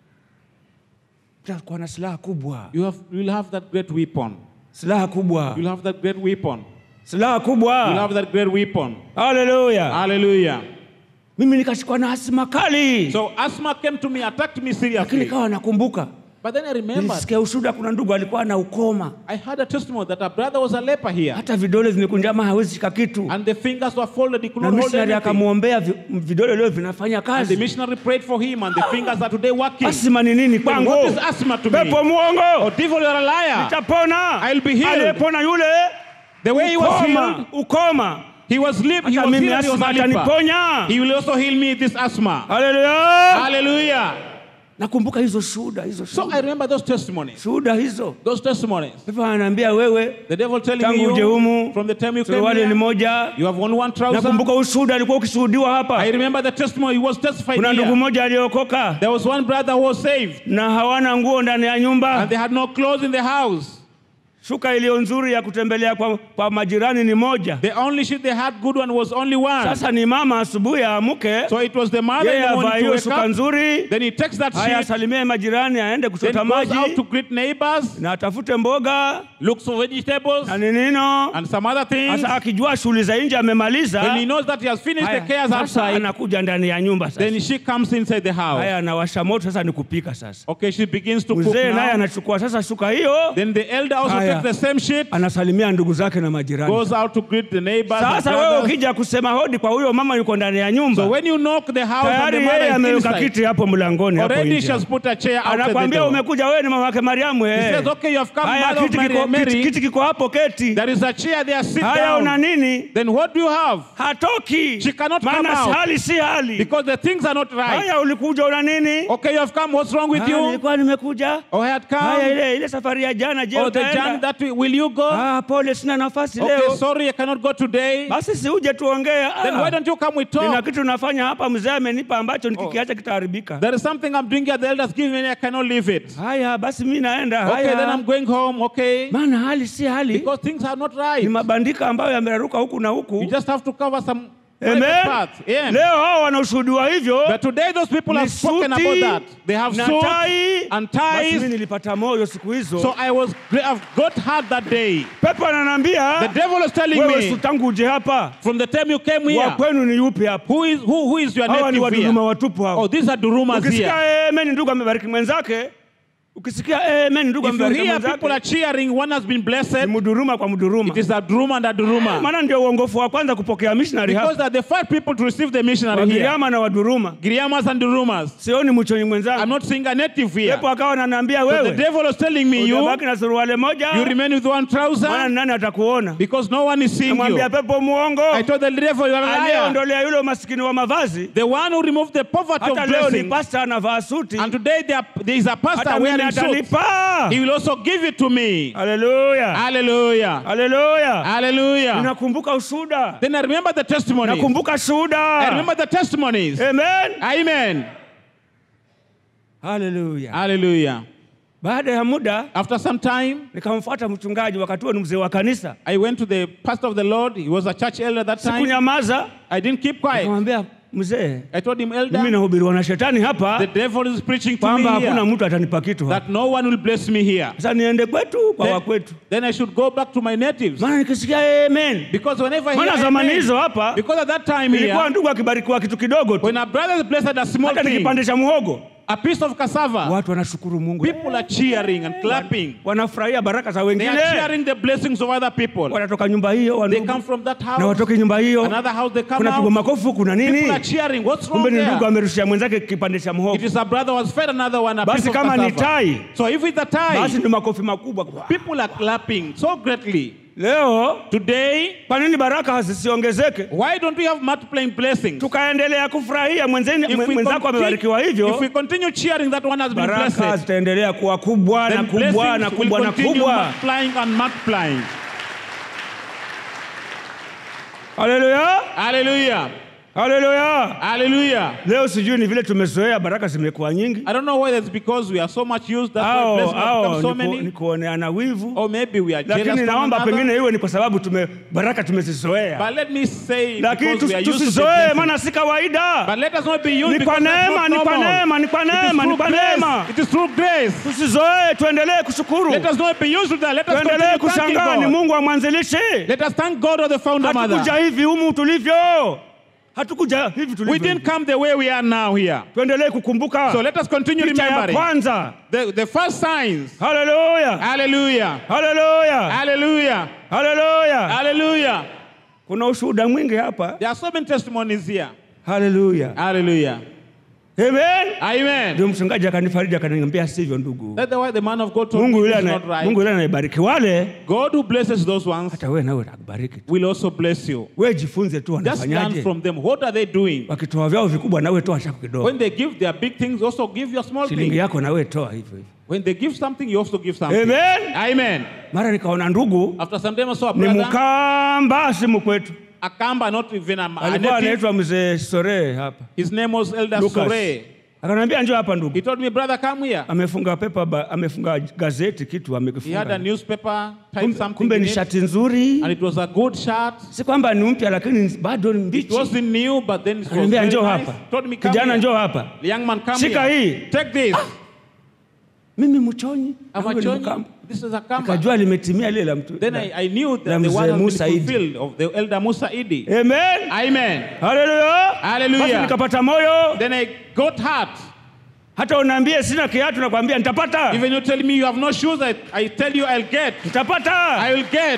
Tutakuwa na silaha kubwa. you have you will have that great weapon. Silaha kubwa. You'll have that great weapon. Silaha You'll kubwa. have that great weapon. Haleluya. Hallelujah. Mimi nikashikwa na asima kali. So asthma came to me, attacked me Lakini seriously. nikawa nakumbuka. But then I remembered Nilisikia ushuhuda kuna ndugu alikuwa na ukoma. I had a testimony that a brother was a leper here. Hata vidole vimekunjama hawezi shika kitu. And the fingers were folded, he could Na not hold missionary anything. akamwombea vi- vidole leo vinafanya And the kazi. missionary prayed for him, and the fingers are today working. Asima ni nini Then kwangu? what is asthma to me? Pepo Oh, muongo. devil, you're a liar. Nitapona. I'll be healed. Aliyepona yule The way he was ukoma, healed, ukoma. he was lip, he Hata was mimi healed, he was asma a leper. ataniponya. He will also heal me this asthma. Haleluya. Hallelujah. Nakumbuka hizo shuhuda, hizo So I shuhuda. remember those testimonies. Shuhuda hizo. Those testimonies. Pepo ananiambia wewe The devil telling tangu uje you humu from the time you came suruali ni here, moja. you have only one trouser. Nakumbuka ushuhuda alikuwa ukishuhudiwa hapa. I remember the testimony he was testified Kuna ndugu here. mmoja aliokoka There was one brother who was saved na hawana nguo ndani ya nyumba. and they had no clothes in the house. Shuka iliyo nzuri ya kutembelea kwa, kwa majirani ni moja. The only sheet they had good one was only one. Sasa ni mama asubuhi aamuke, So it was the mother in yeye the avaa morning to hiyo wake shuka up. nzuri, Then he takes that haya sheet, asalimie majirani, aende then kuchota goes out to maji greet neighbors, na atafute mboga looks for vegetables na ninino. and some other things. Sasa akijua shughuli za nje amemaliza, When he knows that he has finished the haya, cares sasa outside, anakuja ndani ya nyumba sasa. then she comes inside the house. Haya, anawasha moto sasa, ni kupika sasa. Okay, she begins to cook Mzee naye now. anachukua sasa shuka hiyo, Then the elder also Haya. takes the same sheet, anasalimia ndugu zake na majirani. goes out to greet the neighbors and Sasa wewe brothers. ukija kusema hodi kwa huyo mama yuko ndani ya nyumba, So when you knock the house and tayari the yeye mother ameweka is inside, kiti hapo mlangoni hapo already she nje. has put a chair outside the Anakwambia door. umekuja wewe ni mama yake Mariamu He eh. says, okay, you have come, Haya mother of kiti Mary, kiko, kiti, Mary. kiti kiko hapo keti. There is a chair there, sit Haya una down. nini? Then what do you have? Hatoki. She cannot come Maana out. hali si hali. Because the things are not right. Haya ulikuja una nini? Okay, you have come, what's wrong with Haya, you? nilikuwa nimekuja. Oh, I had Haya come. ile ile safari ya jana je Oh, the utaenda? journey that way, will you go? Ah, pole sina nafasi Okay, leo. sorry, I cannot go today. Basi si uje tuongee. Then Ah, why don't you come we Nina talk? kitu nafanya hapa mzee amenipa ambacho nikikiacha kitaharibika. There is something I'm doing here, the elders give me, I cannot leave it. Haya basi mimi naenda. Okay, then Haya. I'm going home, okay? Maana hali si hali. Because things are not Ni right. mabandika ambayo yameraruka huku na You huku. just have to cover some private Amen. parts. Yeah. Leo hao wanaoshuhudiwa hivyo But today those people ni have spoken suti about that. They have na suits tai. and Basi mimi ties. nilipata moyo siku hizo. So I was, I've got hurt that day. Pepo The ananiambia devil is telling wewe si me tangu uje hapa from the time you came wa here, kwenu ni yupi hapa? who is who, who is your Hawa ni native waduruma here? watupu Oh, hao. these are Durumas Ukisikia here. amen ndugu amebariki mwenzake, ukisikia amen ndugu If you amebariki hear people are mwenzake, cheering, one has been ni blessed. mduruma kwa mduruma. It is a Duruma and a Duruma. Maana ndio uongofu wa kwanza kupokea missionary Because hapa. they are the first people to receive the missionary here. Wagiriama na waduruma. Giriamas and Durumas. Sioni mchoni I'm mwenzangu. not seeing a native here. Pepo akawa ananiambia So the wewe devil was telling me, you, utabaki na suruali moja, you remain with one maana trouser nani atakuona? because no one is seeing you. Namwambia pepo muongo I told the devil, you are a liar. aliyeondolea yule umasikini wa mavazi. The one who removed the poverty of Hata leo ni blessing. pasta anavaa suti, And today there, there is a pastor hata mimi wearing suit. atanipa. He will also give it to me. Haleluya, Hallelujah. haleluya. Hallelujah. Ninakumbuka ushuhuda, Then I remember the testimonies. nakumbuka I shuhuda. remember the testimonies. Amen, Amen. haleluya Hallelujah. baada ya muda After some time, nikamfuata mchungaji wakati huo ni mzee wa kanisa I went to the pastor of the Lord. He was a church elder that time. sikunyamaza I didn't keep quiet. nikamwambia mzee I told him, mimi Elder, nahubiriwa na shetani the hapa devil is preaching to me kwamba hakuna here mtu atanipa kitu hapa that no one will bless me here. sasa niende kwetu kwa Then, wakwetu then I should go back to my natives. maana nikisikia amen Because whenever I maana hear zamani amen, hizo hapa because at that time ilikuwa here, ndugu akibarikiwa kitu kidogo tu when a brother is blessed a small hata thing, nikipande cha muhogo a piece of cassava, watu wanashukuru mungu people are cheering and clapping. wanafurahia baraka za They wengine are cheering the blessings of other people. wanatoka nyumba hiyo wa They ndugu, come from that na house, watoke nyumba hiyo another house they come kuna pigwa out. makofu kuna nini People are cheering. What's wrong kumbe ni ndugu there? amerushia mwenzake kipande cha It muhogo is a brother was fed another one a Basi piece of kama ni cassava. tai, So if it's a basi tie, ndio makofi makubwa people are clapping so greatly. leo Today, kwa nini baraka hazisiongezeke why don't we have multiplying blessings? tukaendelea kufurahia mwenzeni- If we, mwenzako amebarikiwa continue, if we hivyo continue cheering that one has been baraka blessed, zitaendelea kuwa kubwa na then kubwa na blessings will kubwa na continue kubwa multiplying and multiplying. haleluya Hallelujah. haleluya Hallelujah. leo sijui ni vile tumezoea baraka zimekuwa nyingi I don't know whether it's because we are so much used, that's why au blessings have au become so ni ku- ni many, kuoneana wivu or maybe we are jealous lakini from naomba another. pengine iwe ni kwa sababu tume baraka tumezizoea But let me say, lakini because we are tusi- used to the tusizoee blessing. maana si kawaida But let us not be used ni kwa because that's neema not ni kwa normal. neema ni kwa It is neema ni through kwa grace. neema It is through grace. tusizoee tuendelee kushukuru Let us not be used to that. Let us tuendelee continue thanking kushangaa ni God. mungu wa mwanzilishi Let us thank God or the founder hatukuja mother. hivi humu tulivyo hatukuja hivi We tulivyo didn't come the way we are now here. tuendelee kukumbuka So let us continue picha ya remembering kwanza the, the first signs. haleluya Hallelujah. haleluya Hallelujah. haleluya Hallelujah. kuna ushuhuda mwingi hapa There are so many testimonies here. haleluya Hallelujah. amen Amen. ndio mchungaji akanifariji akaniambia sivyo ndugu That's why the man of God told mungu me yule it's ana- not right. mungu yule anayebariki wale God who blesses those ones hata wewe nawe atakubariki tu will also bless you. wewe jifunze tu Just learn wanafanyaje from them. What are they doing? wakitoa vyao vikubwa nawe toa chako kidogo When they give their big things, also give your small shilingi thing. yako nawe toa hivyo hivyo When they give something, you also give something. amen Amen. mara nikaona ndugu After some time, I saw a ni brother, mkamba simu kwetu a Kamba, not even a, a alikuwa native. anaitwa mzee sore hapa His name was Elder Lucas. Sore. akaniambia njoo hapa ndugu He told me, brother, come here. amefunga pepa ba, amefunga gazeti kitu He had a amekifunga newspaper, typed kumbe, something kumbe in ni it, shati nzuri and it was a good shirt. si kwamba ni mpya lakini bado ni It mbichi wasn't new, but then it was Akaniambia very njoo nice. hapa Told me, come kijana here. njoo hapa The young man, come Shika here. hii. Take this. mimi mchonyi I'm na a wewe ni Chonyi. Mkamba. This is a Kamba. nikajua limetimia lile la mtu Then I, I knew la that the mzee one has Musa been Idi. fulfilled of the elder Musa Idi. amen Amen. haleluya Hallelujah. basi nikapata moyo Then I got hurt. hata unaambie sina kiatu nakwambia nitapata Even you tell me you have no shoes, I, I tell you I'll get. nitapata I will get.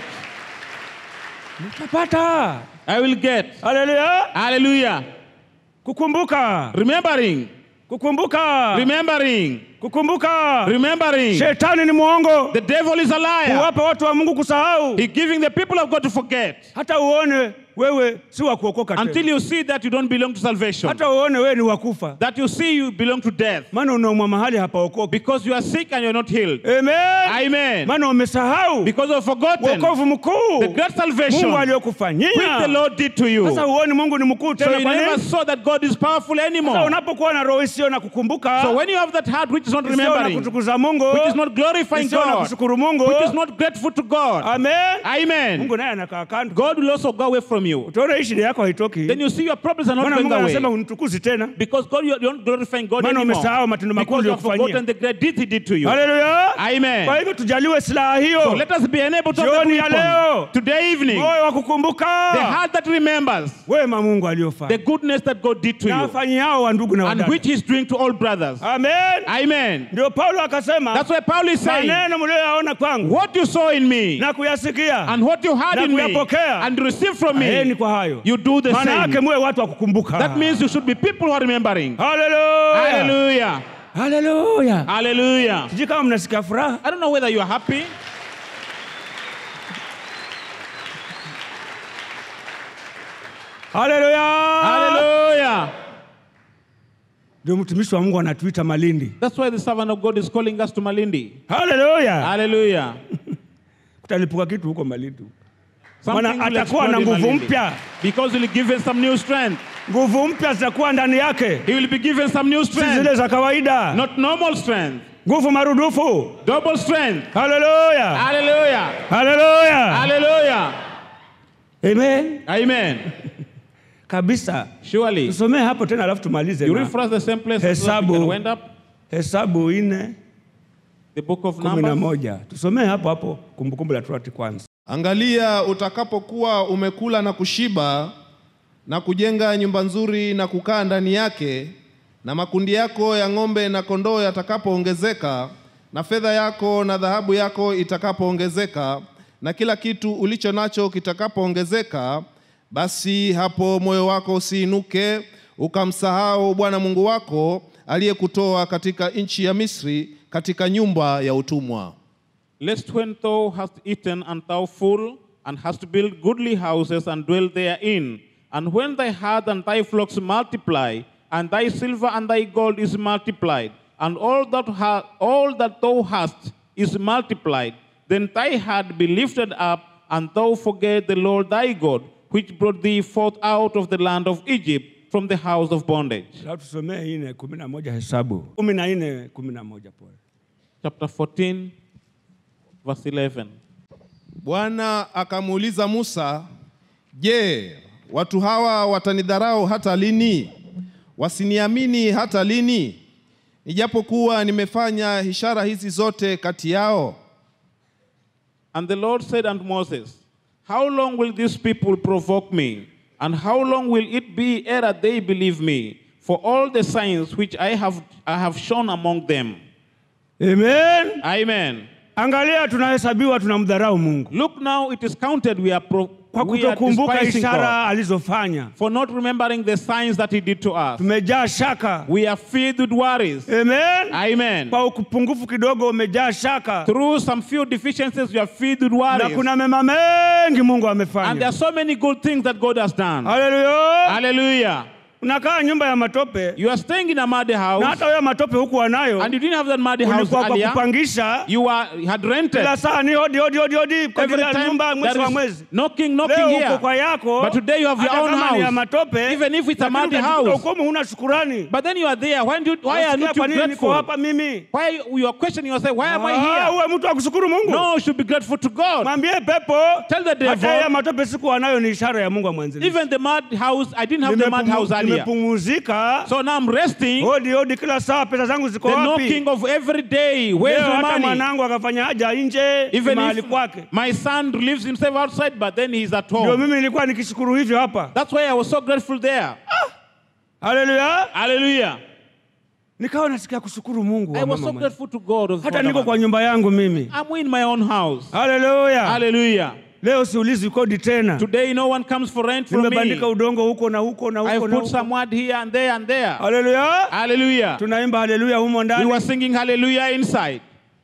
nitapata I will get. haleluya Hallelujah. kukumbuka Remembering. kukumbuka Remembering. kukumbuka Remembering. shetani ni mwongo The devil is a liar. huwapa watu wa mungu kusahau He's giving the people of God to forget. hata uone wewe si wa kuokoka Until tena. you see that you don't belong to salvation. hata uone wewe ni wakufa That you see you belong to death. maana unaumwa mahali hapaokoki Because you are sick and you're not healed. amen Amen. maana umesahau Because you have forgotten wokovu mkuu the great salvation mungu which the aliyokufanyia Lord did to you. sasa So huoni mungu ni mkuu tena you kwa never nini saw that God is powerful sasa anymore. unapokuwa na roho isiyo na kukumbuka So when you have that heart which is not isiyo na remembering, kutukuza mungu which is not glorifying isiyo na God, kushukuru mungu which is not grateful to God, amen Amen. mungu naye anakaa kando God will also go away from you. utaona hii shida yako haitoki Then you see your problems are not maana going mungu anasema away. unitukuzi tena Because God, you're not glorifying God Maana anymore. umesahau matendo makuu Because you have aliyokufanyia. forgotten the great deeds He did to you. haleluya Amen. kwa hivyo tujaliwe silaha So hiyo let us be enabled to have Jioni the ya weapon. leo. Today evening, moyo wa kukumbuka the heart that remembers wema mungu the aliyofanya goodness that God did to na you afanyiao wa ndugu na and wadada which He's doing to all brothers. amen Amen. ndio paulo akasema That's why Paul is saying, maneno mlioyaona kwangu what you saw in me na kuyasikia and what you heard Na in me kuyapokea. and received from Aheni me, kwa hayo you do the maana yake same. muwe watu wa kukumbuka That means you should be people who are remembering. haleluya Hallelujah. haleluya Hallelujah. sijui kama mnasikia furaha I don't know whether you are happy. haleluya Hallelujah. ndio mtumishi wa mungu anatuita malindi That's why the servant of God is calling us to Malindi. haleluya Hallelujah. kutalipuka kitu huko malindi Something Maana will atakuwa na explode in nguvu Malindi. mpya Because he'll give us some new strength. nguvu mpya zitakuwa ndani yake, He will be given some new si zile strength, za kawaida, not normal strength, nguvu marudufu. double strength. Haleluya, Hallelujah. haleluya, Hallelujah. amen Amen. kabisa. Surely. Tusomee hapo tena, alafu tumalize You na read for us the same place so that we Hesabu. can wind up Hesabu nne the book of kumi na Numbers. moja. Tusomee hapo hapo Kumbukumbu la Torati kwanza. Angalia, utakapokuwa umekula na kushiba na kujenga nyumba nzuri na kukaa ndani yake, na makundi yako ya ng'ombe na kondoo yatakapoongezeka, na fedha yako na dhahabu yako itakapoongezeka, na kila kitu ulicho nacho kitakapoongezeka, basi hapo moyo wako usiinuke ukamsahau Bwana Mungu wako aliyekutoa katika nchi ya Misri, katika nyumba ya utumwa. Lest when thou hast eaten and thou full, and hast built goodly houses and dwell therein, and when thy herd and thy flocks multiply, and thy silver and thy gold is multiplied, and all that ha- all that thou hast is multiplied, then thy heart be lifted up, and thou forget the Lord thy God, which brought thee forth out of the land of Egypt from the house of bondage. Alafu tusomee ine kumi na moja Hesabu kumi na nne kumi na moja pole. Chapter 14, verse 11. Bwana akamuuliza Musa, Je, watu hawa watanidharau hata lini? Wasiniamini hata lini? Ijapokuwa nimefanya ishara hizi zote kati yao. And the Lord said unto Moses, How long will these people provoke me? And how long will it be ere they believe me? For all the signs which I have, I have shown among them. Amen. Amen. Angalia, tunahesabiwa tunamdharau Mungu Look now, it is counted we are, pro, kwa we are kutokumbuka despising God ishara alizofanya. for not remembering the signs that He did to us. Tumejaa shaka. We are filled with worries. Amen. Amen. Kwa upungufu kidogo umejaa shaka, Through some few deficiencies, we are filled with na worries. kuna mema mengi Mungu And there are amefanya. so many good things that God has done. Haleluya. Hallelujah. Unakaa nyumba ya matope You are staying in a muddy na house. hata wewe matope huku wanayo, and you didn't have that muddy house ulikuwa kwa earlier. kupangisha You were you had rented. kila saa ni hodi hodi hodi hodi kwa Every kila time nyumba mwezi there wa is mwezi. knocking, knocking Leo uko here. kwa yako, But today you have your hata own kama ni ya house. matope, Even if it's a lakini muddy ukajikuta house. uko humu huna shukurani. But then you are there. Why, do you, why are Unasikia not kwa you nini niko grateful? hapa mimi? Why you, you are questioning yourself? Why am I Ah, here? uwe mtu wa kushukuru Mungu. No, you should be grateful to God. Mwambie pepo, Tell the devil. hata ya matope siku wanayo ni ishara ya Mungu mwanzilishi. Even the mud house, I didn't have the mud house earlier. Nimepumuzika. So now I'm resting. Hodi hodi kila saa, pesa zangu ziko The wapi? knocking of every day. Where's Leo my hata money? mwanangu akafanya haja nje Even mahali if kwake. my son lives himself outside, but then he's at Ndio home. mimi nilikuwa nikishukuru hivyo hapa. That's why I was so grateful there. Haleluya. Hallelujah. Nikawa nasikia kushukuru Mungu. I wa was mama so mwenye. grateful to God. Of Hata God niko of kwa us. nyumba yangu mimi. I'm in my own house. Haleluya. Hallelujah. Leo siulizi kodi tena. Today no one comes for rent from me. Nimebandika udongo huko na huko na I've huko na put some huko. word here and there and there. Haleluya. Hallelujah. Tunaimba haleluya humo We ndani. were singing hallelujah inside.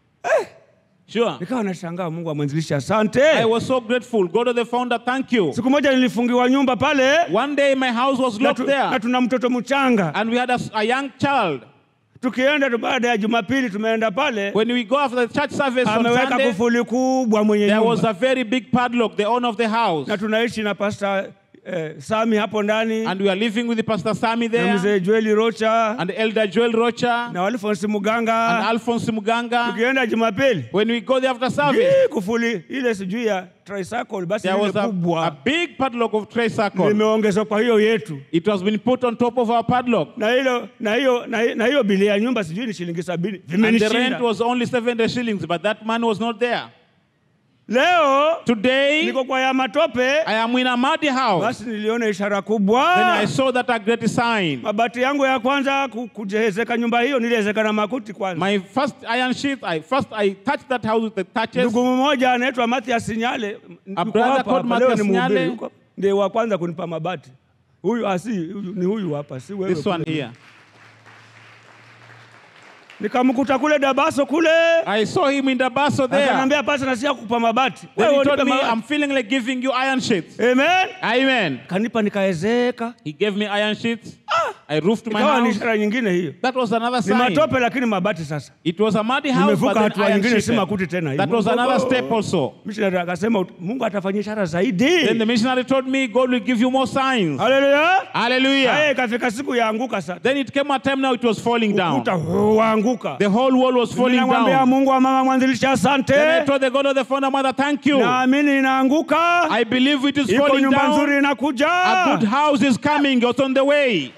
Sure. Nikawa nashangaa Mungu amwanzilisha. Asante. I was so grateful. God of the founder, thank you. Siku moja nilifungiwa nyumba pale One day my house was na, locked tu, na there tuna mtoto mchanga. and we had a, a young child. Tukienda tu baada ya Jumapili tumeenda pale, When we go after the church service on ameweka Sunday, kufuli kubwa mwenye there was nyumba a very big padlock, the owner of the house. na tunaishi na Pastor eh, Sami hapo ndani And we are living with the Pastor Sami na there mzee Joeli Rocha and Elder Joel Rocha na Alphonse and Muganga. Alphonse Muganga. Tukienda Jumapili When we go there after service, Hii kufuli ile sijui ya tricycle basi there ile was a, a kubwa big padlock of tray circle. limeongezwa kwa hiyo yetu It has been put on top of our padlock. na hilo na hiyo na hi- na hiyo bili ya nyumba sijui ni shilingi sabini And the vimenishinda. rent was only 70 shillings, but that man was not there. Leo Today, niko kwa ya matope, I am in a muddy house. basi niliona ishara Then I kubwa. saw that a great sign. Mabati yangu ya kwanza ku- kujezeka nyumba hiyo niliezeka na makuti kwanza. My first iron sheet, I first I touched that house with the touches. Ndugu mmoja anaitwa Mathias Sinyale, yuko brother hapa called hapa, leo Mathias ni mhubiri, Sinyale. yuko- ndiye wa kwanza kunipa mabati. Huyu asi huyu, ni huyu hapa, si wewe. This one kule. here. Nikamkuta kule Dabaso kule, I saw him in the basso there. akaniambia pasa nasikia kukupa mabati. Then Wewe he told unipe me, mabati. I'm feeling like giving you iron sheets. Amen. Amen. Kanipa nikaezeka. He gave me iron sheets. I I roofed my ikawa ni house. ishara nyingine hiyo That was another ni sign. matope lakini mabati sasa It was a muddy house, Nimevuka but then hatua iron nyingine, si sheeted. makuti tena. That was Mungu- another step also. missionary akasema mungu atafanya ishara Then zaidi the missionary told me, God will give you more signs. haleluya haya Hallelujah. ikafika siku yaanguka sasa Then it came a time now it was falling down. ukuta waanguka The whole wall was falling ninamwambia down. mungu wa mama mwanzilishi asante Then I told the God of the founder mother, thank you. naamini inaanguka I believe it is iko falling nyumba down. nzuri inakuja A good house is coming. It's on the way.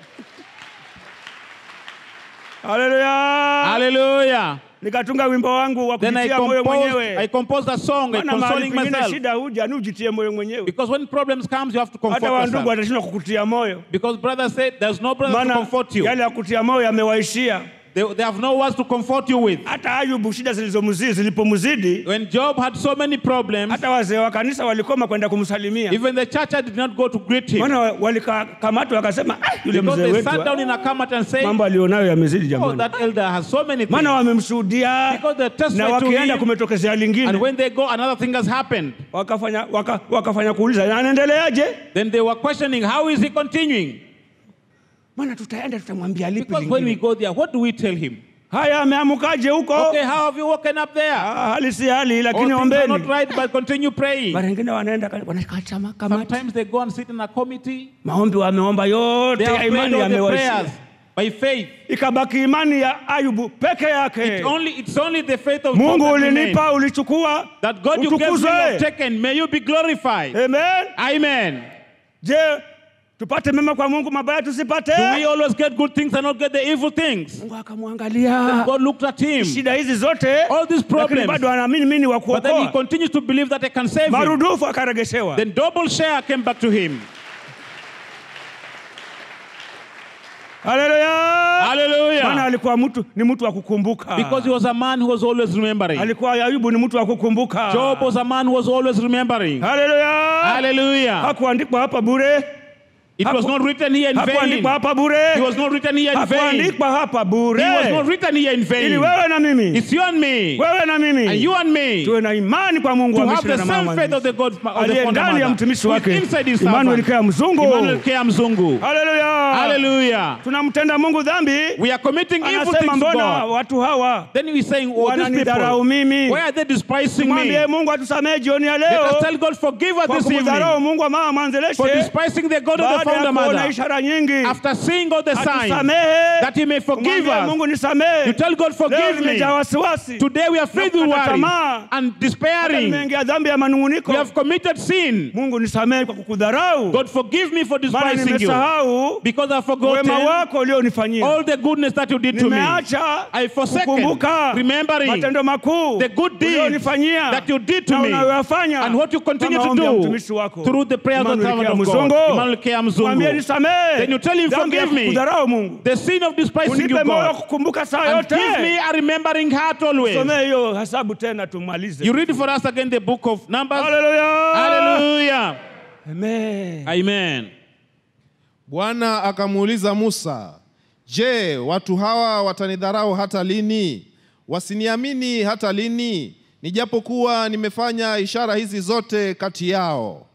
haleluya Hallelujah. nikatunga wimbo wangu wa Then I kujitia moyo composed, I mwenyewe composed a song, I maana mahali consoling pengine myself. shida huja ni ujitie moyo mwenyewe Because when problems comes, you have to comfort hata wandugu yourself. watashindwa kukutia moyo Because brother said, there's no brother to maana comfort you. yale ya kutia moyo yamewaishia They, they have no words to comfort you with. hata ayubu shida zilizomzidi zilipomzidi When Job had so many problems, hata wazee wa kanisa walikoma kwenda kumsalimia even the church did not go to greet him. maana walikamatwa wakasema "Ah, yule Because mzee they wetu sat down ah, in a kamat and said, mambo alionayo yamezidi oh, jamani that elder has so many maana things. wamemshuhudia Because they na testified to wakienda him, kumetokezea and lingine when they go, another thing has happened. wakafanya, waka, wakafanya kuuliza "Na anaendeleaje Then they were questioning, how is he continuing? maana tutaenda tutamwambia lipi Because when we lingine go there, what do we tell him? haya ameamukaje huko Okay, how have you woken up there? Ah, hali si hali Oh, lakini things are not ombeni right, but continue praying. mara ingine wanaenda ka- wanakaa ma- kamati Sometimes they go and sit in a committee. maombi wameomba yote They ya have prayed imani all the yamewaishia prayers by faith. ikabaki imani ya ayubu peke yake It's only, it's only the faith of mungu God that remains. ulinipa ulichukua That God you gave me, you utukuzwe have taken. May you be glorified. amen Amen. je tupate mema kwa mungu mabaya tusipate Do we always get good things and not get the evil things? mungu akamwangalia God looked at him, shida hizi zote all these lakini problems, bado anaamini mimi ni wa but then he kuokoa continues to believe that I can save him. marudufu akaregeshewa Then double share came back to him. haleluya maana Hallelujah. alikuwa mtu ni mtu wa kukumbuka Because he was a man who was always remembering. alikuwa ayubu ni mtu wa kukumbuka Job was a man who was always remembering. haleluya Hallelujah. hakuandikwa hapa bure It was Haku- not written here in vain. hakuandikwa hapa bure He was not written here in vain. hakuandikwa hapa bure He was not written here in ili vain. wewe na mimi It's you and me. wewe na And mimi you and me. tuwe na imani kwa mungu To wa have Misri the na same mama faith of the God of the aliye founder ndani ya mother. mtumishi Who is wake inside his Emmanuel servant. Kea Mzungu Emmanuel Kea Mzungu. haleluya Hallelujah. tunamtenda mungu dhambi We are committing evil anasema things to mbona God. watu hawa Then we're saying, oh, these wananidharau people, mimi why are they despising mwambie me? mungu atusamehe jioni ya Let leo us tell God, forgive us kwa this kumdharau evening mungu wa mama for mwanzeleshe despising the God of the baada ya founder kuona mother. ishara nyingi After seeing all the signs, atusamehe that he may forgive Umwambie us. mungu nisamehe You tell God, leo forgive me. nimejaa wasiwasi Today we are filled with Nakukata worry tamaa. and Hata despairing. nimeingia dhambi ya manunguniko We have committed sin. mungu nisamehe kwa kukudharau God, forgive me for maana despising you nimesahau because I've wema forgotten wako ulionifanyia all the goodness that you did to me. nimeacha I forsaken kukumbuka remembering matendo makuu the good deeds ulionifanyia that you did to na me unayoyafanya and what you continue kwa to maombi ya do mtumishi wako through the prayers of the Emmanuel servant Kea of God. Mzungu. Emmanuel Kea Mwambie Mzungu. nisamehe Then you tell him, dhambi ya forgive me. kukudharau mungu The sin of despising you, unipe moyo wa God. kukumbuka saa And yote give me a remembering heart always. somee hiyo hesabu tena tumalize You read for us again the book of Numbers. Hallelujah. Hallelujah. Amen. Amen. Bwana akamuuliza Musa, je, watu hawa watanidharau hata lini? Wasiniamini hata lini? Nijapokuwa nimefanya ishara hizi zote kati yao.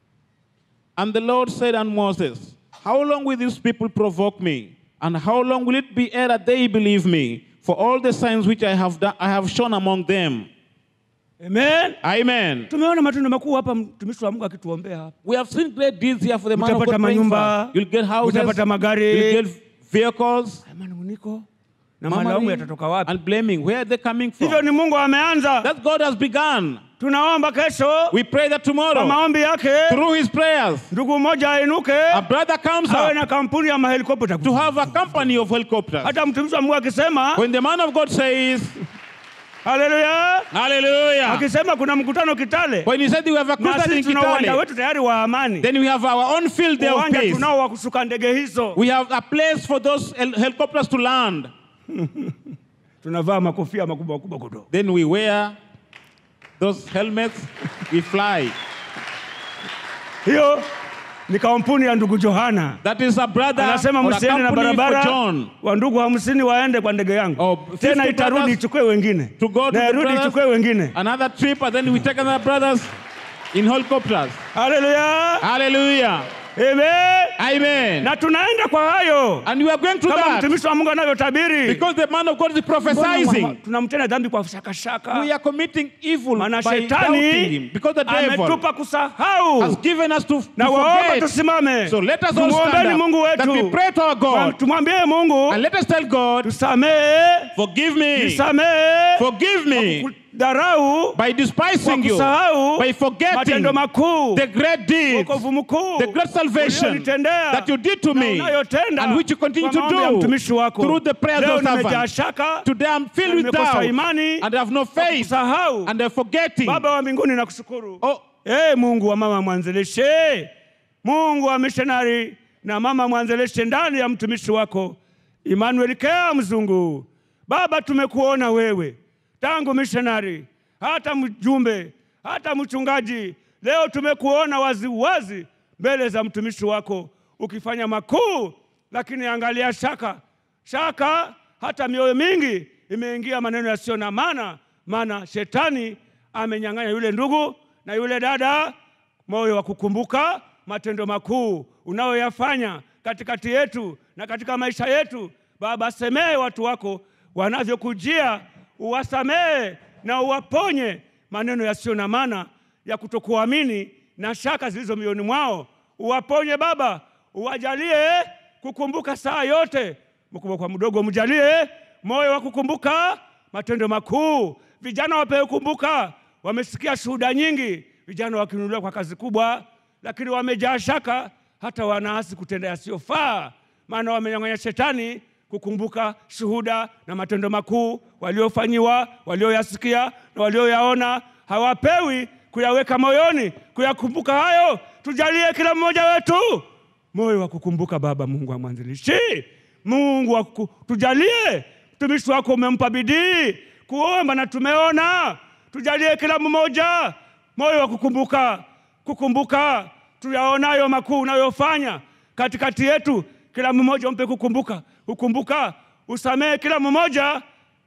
And the Lord said unto Moses, How long will these people provoke me? And how long will it be ere they believe me for all the signs which I have, done, I have shown among them? Amen. Amen. tumeona matendo makuu hapa mtumishi wa mungu akituombea hapa We have seen great deeds here for the man of Utapata God. praying for manyumba, us. You'll get houses, utapata magari. you'll get vehicles, Haya manunguniko na malaumu murmuring yatatoka wapi and blaming. Where are they coming hivyo from? ni mungu ameanza That God has begun. tunaomba kesho We pray that kwa tomorrow, maombi yake through his prayers, ndugu mmoja ainuke a brother comes awe up na kampuni ya mahelikopta to have a company of helicopters. hata mtumishi wa mungu akisema When the man of God says, haleluya Hallelujah. akisema kuna mkutano kitale When he said we have a na crusade in sisi tuna uwanja Kitale, wetu tayari wa amani then we have our own field there of uwanja peace. tunao wa kushuka ndege hizo We have a place for those hel- helicopters to land. tunavaa makofia makubwa makubwa kudo Then we wear those helmets, we fly. hiyo ni kampuni ya ndugu johana That is a brother anasema or a msiende na company for barabara John. wa ndugu hamsini waende kwa ndege yangu Oh, 50 tena itarudi brothers ichukue wengine to go to na the irudi brothers. ichukue wengine Another trip, and then we take another brothers in helicopters. haleluya Hallelujah. Amen. Amen. Na tunaenda kwa hayo And we are going to kama that mtumishi wa Mungu anavyotabiri. because the man of God is Mbona prophesizing. tunamtenda dhambi kwa shakashaka? We are committing evil Maana by doubting shetani him because the devil ametupa kusahau. has given us to, to Na waomba forget. tusimame, So let us all tumwombeni stand Mungu up, that we wetu, pray to our God tumwambie Mungu and let us tell God, tusamehe, forgive me, tusamehe forgive me dharau by kwa despising you, kusahau by forgetting matendo makuu, the great deeds, wokovu mkuu the great salvation ulionitendea that you did to na me unayotenda and which you continue kwa to maombi ya do mtumishi wako. through the prayers Leo of nimejaa servants. shaka Today I'm filled with nimekosa doubt imani and I have no faith kusahau. and I'm forgetting. Baba wa mbinguni nakushukuru. Oh, Ee Mungu wa mama mwanzilishi, Mungu wa missionary na mama mwanzilishi ndani ya mtumishi wako Emmanuel Kea Mzungu. Baba, tumekuona wewe tangu missionary, hata mjumbe, hata mchungaji. Leo tumekuona wazi wazi mbele za mtumishi wako ukifanya makuu, lakini angalia shaka shaka, hata mioyo mingi imeingia maneno yasiyo na maana, maana shetani amenyang'anya yule ndugu na yule dada moyo wa kukumbuka matendo makuu unayoyafanya katikati yetu na katika maisha yetu. Baba, samehe watu wako wanavyokujia, uwasamehe na uwaponye maneno yasiyo na maana ya kutokuamini na shaka zilizo mioyoni mwao. Uwaponye Baba, uwajalie kukumbuka saa yote, mkubwa kwa mdogo, mjalie moyo wa kukumbuka matendo makuu. Vijana wapewe kumbuka, wamesikia shuhuda nyingi, vijana wakinunuliwa kwa kazi kubwa, lakini wamejaa shaka, hata wanaasi kutenda yasiyofaa, maana wamenyang'anya shetani kukumbuka shuhuda na matendo makuu waliofanyiwa, walioyasikia na walioyaona. Hawapewi kuyaweka moyoni, kuyakumbuka hayo. Tujalie kila mmoja wetu moyo wa kukumbuka. Baba Mungu wa mwanzilishi, Mungu wa kuku- tujalie, mtumishi wako umempa bidii kuomba na tumeona. Tujalie kila mmoja moyo wa kukumbuka, kukumbuka tuyaonayo makuu unayofanya katikati yetu. Kila mmoja umpe kukumbuka, kukumbuka, usamehe kila mmoja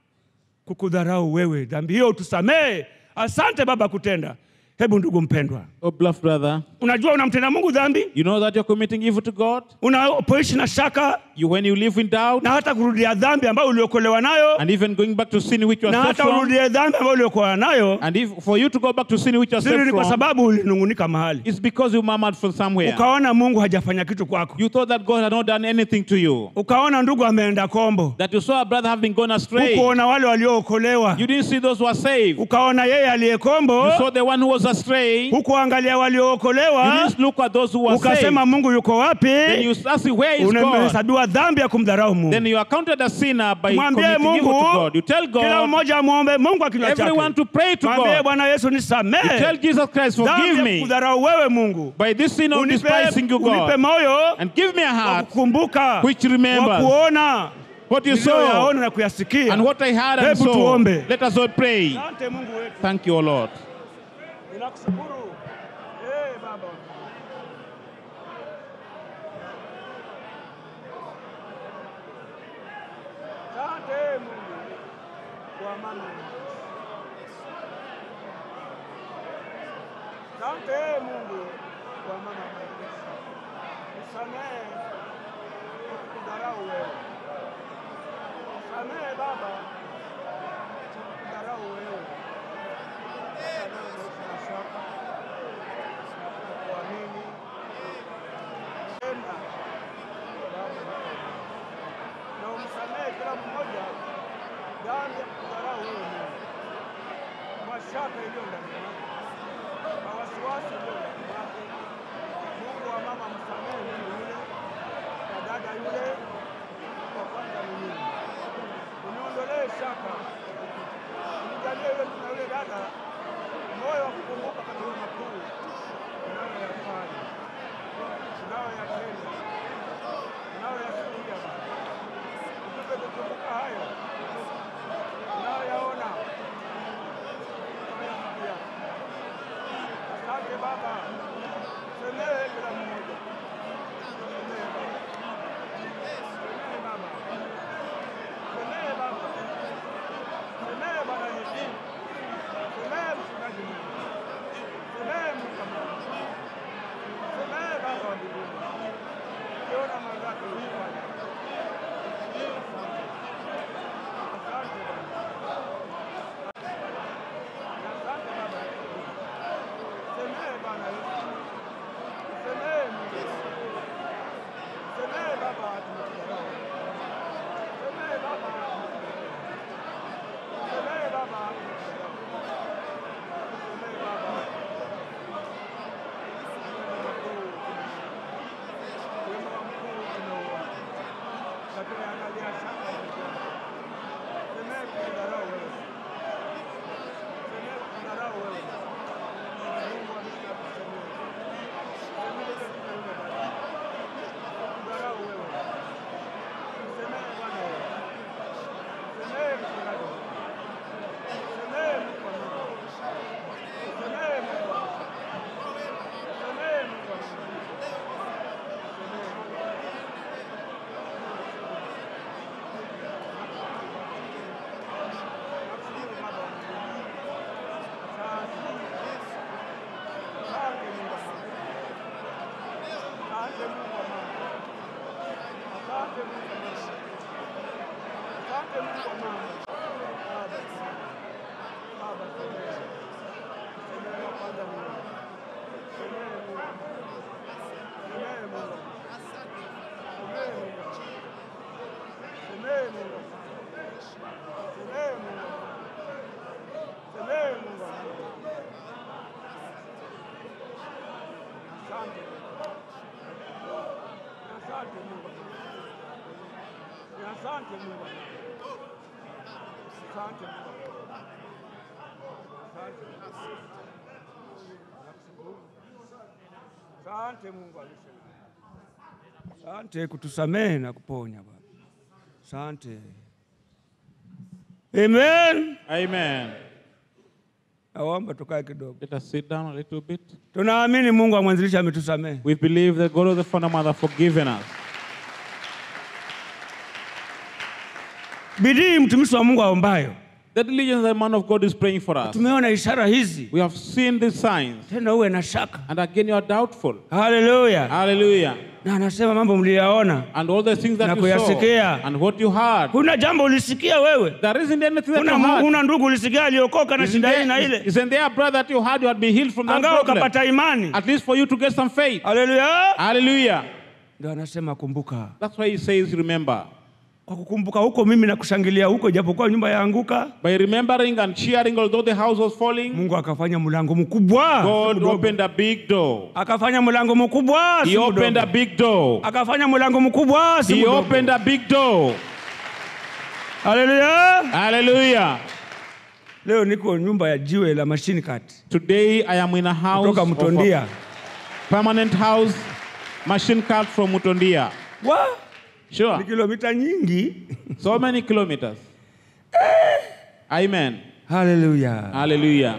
kukudharau wewe, dhambi hiyo utusamehe. Asante Baba kutenda. Hebu ndugu mpendwa, oh beloved brother, unajua unamtenda Mungu dhambi you know that you're committing evil to God? unapoishi na shaka You when you live in doubt na hata kurudia dhambi ambayo uliokolewa nayo and even going back to sin which you na are saved hata from, urudie dhambi ambayo uliokolewa nayo, and if for you to go back to sin which you are siri saved ni kwa from, sababu ulinungunika mahali it's because you murmured from somewhere. ukaona Mungu hajafanya kitu kwako, You thought that God had not done anything to you. ukaona ndugu ameenda kombo, That you saw a brother having gone astray. ukuona wale waliookolewa, You didn't see those who are saved. ukaona yeye aliyekombo, You saw the one who was astray. You hukuangalia waliookolewa, didn't look at those who were saved. ukasema Mungu yuko Then you wapi? ask where is God? Unahesabiwa dhambi ya kumdharau Mungu. Then you are counted a sinner by Mwambie committing evil to Mungu, God. You tell kila God, mmoja amwombe Mungu kwa kinywa everyone chake, to pray to mwambie God. Bwana Yesu You nisamehe tell Jesus Christ, forgive dhambi ya me kudharau wewe Mungu, by this sin of unipe, despising you, unipe God. moyo And give me a wa heart kukumbuka, which wa remembers kuona what you saw niliyoyaona na kuyasikia. and what I heard and Hebu saw. tuombe. Let us all pray. Asante Mungu wetu, Thank you, O Lord. ninakushukuru Eh, Baba. Asante Mungu kwa mama. Asante Mungu kwa mama. Nisamehe kudharau wewe. Nisamehe Baba kudharau wewe. Kuamini. Tenda. Na umsamehe kila mmoja dhambi ya kudharau wewe Mungu. Mashaka iliyo ndani yake. Na wasiwasi iliyo ndani yake. Mungu wa mama msamehe mtu yule na dada yule wa kwanza ni mimi. Uniondolee shaka. Unijalie yule mtu na yule dada moyo wa kukumbuka katika makuu unayoyafanya, unayoyatenda, unayoyasikia. Utupe kukumbuka hayo unayoyaona, unayoyasikia. Asante Baba, semehe kila mmoja, semehe Baba, semehe Baba, semehe Baba, semehe Bwana Yesu. Samehe mchungaji mwema. Samehe Mungu wa Mungu. Samehe Baba wa mbinguni. Asante Mungu. Asante Mungu. Asante Mungu alisema. Asante kutusamehe na kuponya Baba. Asante. Amen. Amen. Naomba tukae kidogo. Let us sit down a little bit. Tunaamini Mungu wa mwanzilishi ametusamehe. We believe that God of the Father Mother forgiven us. Bidii mtumishi wa Mungu aombayo. The diligence that man of God is praying for us. Tumeona ishara hizi, We have seen these signs, tena uwe na shaka. and again you are doubtful. Haleluya! Hallelujah. Na anasema mambo mliyaona, And all the things that Na you saw kuyasikia. and what you heard. kuna jambo ulisikia wewe, There isn't anything that kuna, you heard. una ndugu ulisikia aliokoka na Isn't shida hii na there, ile, isn't there a brother that you had you had been healed from that angawa problem? ukapata imani. At least for you to get some faith. Haleluya! Hallelujah. Ndio anasema kumbuka. That's why he says, remember. Kwa kukumbuka huko mimi na kushangilia huko, ijapokuwa nyumba yaanguka, By remembering and cheering, although the house was falling, Mungu akafanya mlango mkubwa, God opened a big door. akafanya mlango mkubwa, si He opened a mdogo. big door. akafanya mlango mkubwa, si He mdogo. opened a big door. Haleluya! Hallelujah. Leo niko nyumba ya jiwe la machine cut Today I am in a house, kutoka of Mtondia. a permanent house, machine cut from Mutondia. Wa ni Sure. kilomita nyingi. So many kilometers. Amen. Haleluya! Hallelujah.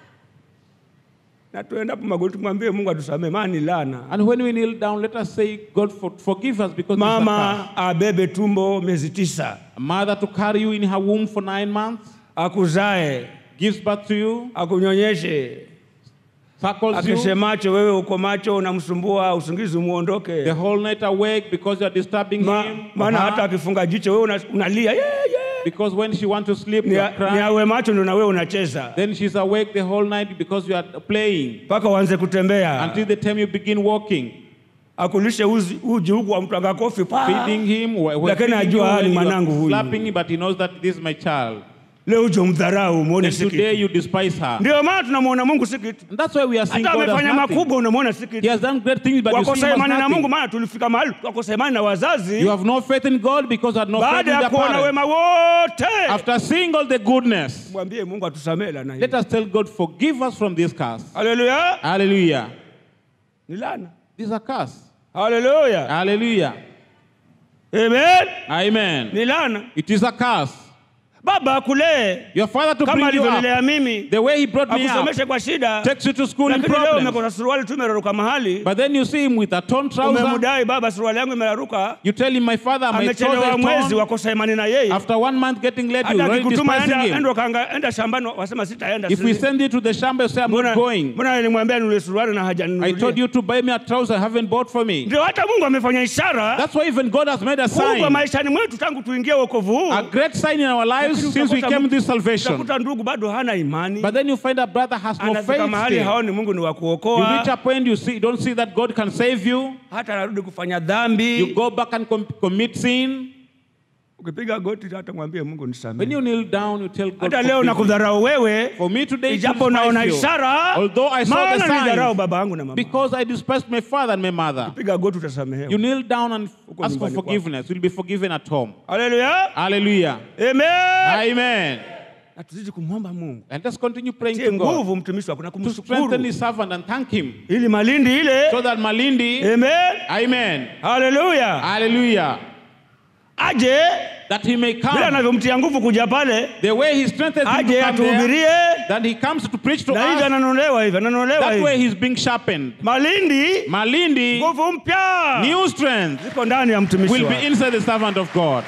Na tuenda hapo magoti, tumwambie Mungu atusamee, maana ni laana. And when we kneel down, let us say, God, for, forgive us because this is a Mama abebe tumbo miezi tisa, curse. a mother to carry you in her womb for nine months, akuzae, gives birth to you, akunyonyeshe, circles you, akeshe macho, wewe uko macho, unamsumbua, usingizi the umuondoke. whole night awake because you are disturbing Ma, him. or maana her. hata akifunga jicho wewe una- unalia yeah, yeah. Because when she wants to sleep, Ni, you are ni crying. awe macho ndio na wewe unacheza Then she's awake the whole night because you are playing mpaka uanze kutembea, until the time you begin walking, akulishe uzi, uji huku amtwanga kofi pa feeding him, wh- wh- Lakini feeding ajua you haya ni when you are mwanangu huyu. slapping him, but he knows that this is my child. leo uje umdharau muone Then si today kitu. you despise her. Ndio maana tunamwona Mungu si kitu, And that's why we are seeing hata God as amefanya nothing. makubwa unamwona si He kitu. has done great things, but you see Wakosa him as imani na Mungu, nothing. maana tulifika mahali wakosa imani na wazazi You have no faith in God because you had no faith in baada ya their kuona parents. wema wote. After seeing all the goodness, Mwambie Mungu atusamee laana hii. let us tell God, forgive us from this curse. Haleluya, Hallelujah. ni laana. This is a curse. Haleluya, Hallelujah. amen. Amen. Ni laana. It is a curse. Baba akulee Your father to kama bring you up, alivyonilea mimi, the way he brought me up, akusomeshe kwa shida, takes you to school in lakini leo problems. umekona suruali tu imeraruka mahali, But then you see him with a torn trouser. umemdai baba, suruali yangu imeraruka, You tell him, my father, my trouser amechelewa is mwezi, torn. wakosa imani na yeye. After one month getting late, you Hata already akikutuma despising enda, him. enda, ukanga- enda shambani, wasema sitaenda. If we sili- send you to the shamba, you say, I'm Mbona not going. mbona nilimwambia nule suruali na I told hajaninunulia? you to buy me a trouser, haven't bought for me. Ndio hata Mungu amefanya ishara That's why even God has made a kubwa sign, maishani mwetu tangu tuingie wokovu huu. a great sign in our lives Lakini since we utakuta came mtu- this salvation. Utakuta ndugu bado hana imani, But then you find a brother has no anafika faith mahali still. haoni Mungu ni wa You reach kuokoa, a point you see, don't see that God can save you. hata anarudi kufanya You dhambi. go back and com- commit sin. Ukipiga goti hata mwambie Mungu When nisamehe. you kneel down, you tell God, Hata leo "Forgive me." nakudharau wewe, For me today, to ijapo naona despise you. ishara, Although I saw the maana nidharau signs, baba yangu na mama. because I despised my father and my mother. Piga goti utasamehewa. You kneel down and Uko ask for nyumbani kwako. forgiveness. You'll be forgiven at home. Haleluya, Hallelujah. amen. Amen. Na tuzidi kumwomba Mungu And let's continue praying tie to God nguvu mtumishi wako na to strengthen kumshukuru his servant and thank him ili malindi ile. so that Malindi, Amen, Amen. haleluya, Hallelujah. aje That he may vile come. anavyomtia nguvu kuja pale, The way he strengthens him to aje come there, atuhubirie, that he comes to preach to na hivi us. ananolewa hivi, ananolewa That way hivi. he's being sharpened. Malindi, Malindi, nguvu mpya new strength ziko ndani ya mtumishi will be wako. inside the servant of God.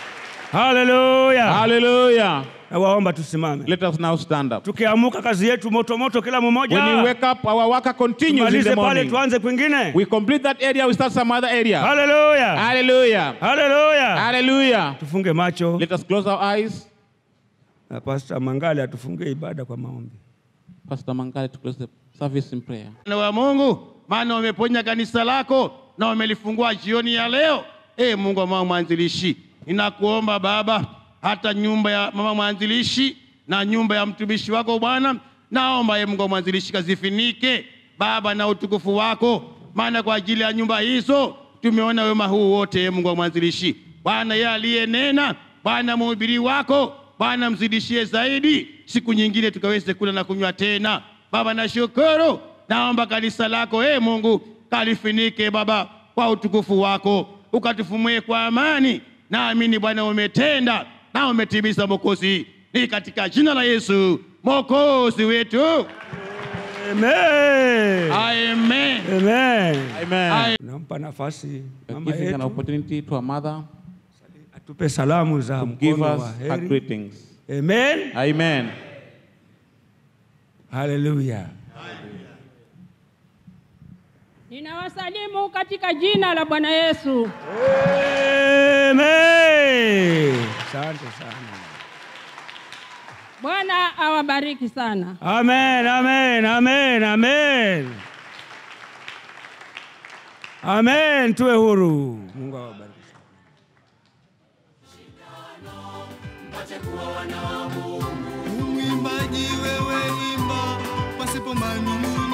Haleluya, Hallelujah. nawaomba tusimame, Let us now stand up. tukiamuka kazi yetu moto moto, kila When we mmoja wake up, our worker continues in tumalize the pale, morning. tuanze kwingine. We complete that area, we start some other area. Haleluya, Hallelujah. haleluya. Hallelujah. Tufunge macho Let us close our eyes. na Pastor Mangale atufungie ibada kwa maombi. Pastor Mangale to close the service in prayer. Bwana wa Mungu, maana umeponya kanisa lako na umelifungua jioni ya leo. E Mungu wa mama mwanzilishi, ninakuomba Baba, hata nyumba ya mama mwanzilishi na nyumba ya mtumishi wako Bwana, naomba ye Mungu wa mwanzilishi kazifinike Baba na utukufu wako, maana kwa ajili ya nyumba hizo tumeona wema huu wote. Ye Mungu wa mwanzilishi, Bwana yeye aliyenena, Bwana mhubiri wako, Bwana mzidishie zaidi, siku nyingine tukaweze kula na kunywa tena. Baba nashukuru, naomba kanisa lako e Mungu kalifinike Baba kwa utukufu wako, ukatufumue kwa amani. Naamini Bwana umetenda na umetimiza Mwokozi, ni katika jina la Yesu Mwokozi wetu, Amen. amen. Amen. Amen. Nampa nafasi We're mama giving an yetu opportunity to our mother atupe salamu za to give mkono us wa her heri. greetings. Amen. Amen. Haleluya. Ninawasalimu katika jina la Bwana Yesu. Amen. Asante sana. Bwana awabariki sana. Amen, amen, amen, amen. Amen, tuwe huru. Mungu awabariki. Mwimbaji wewe imba pasipo manung'uniko.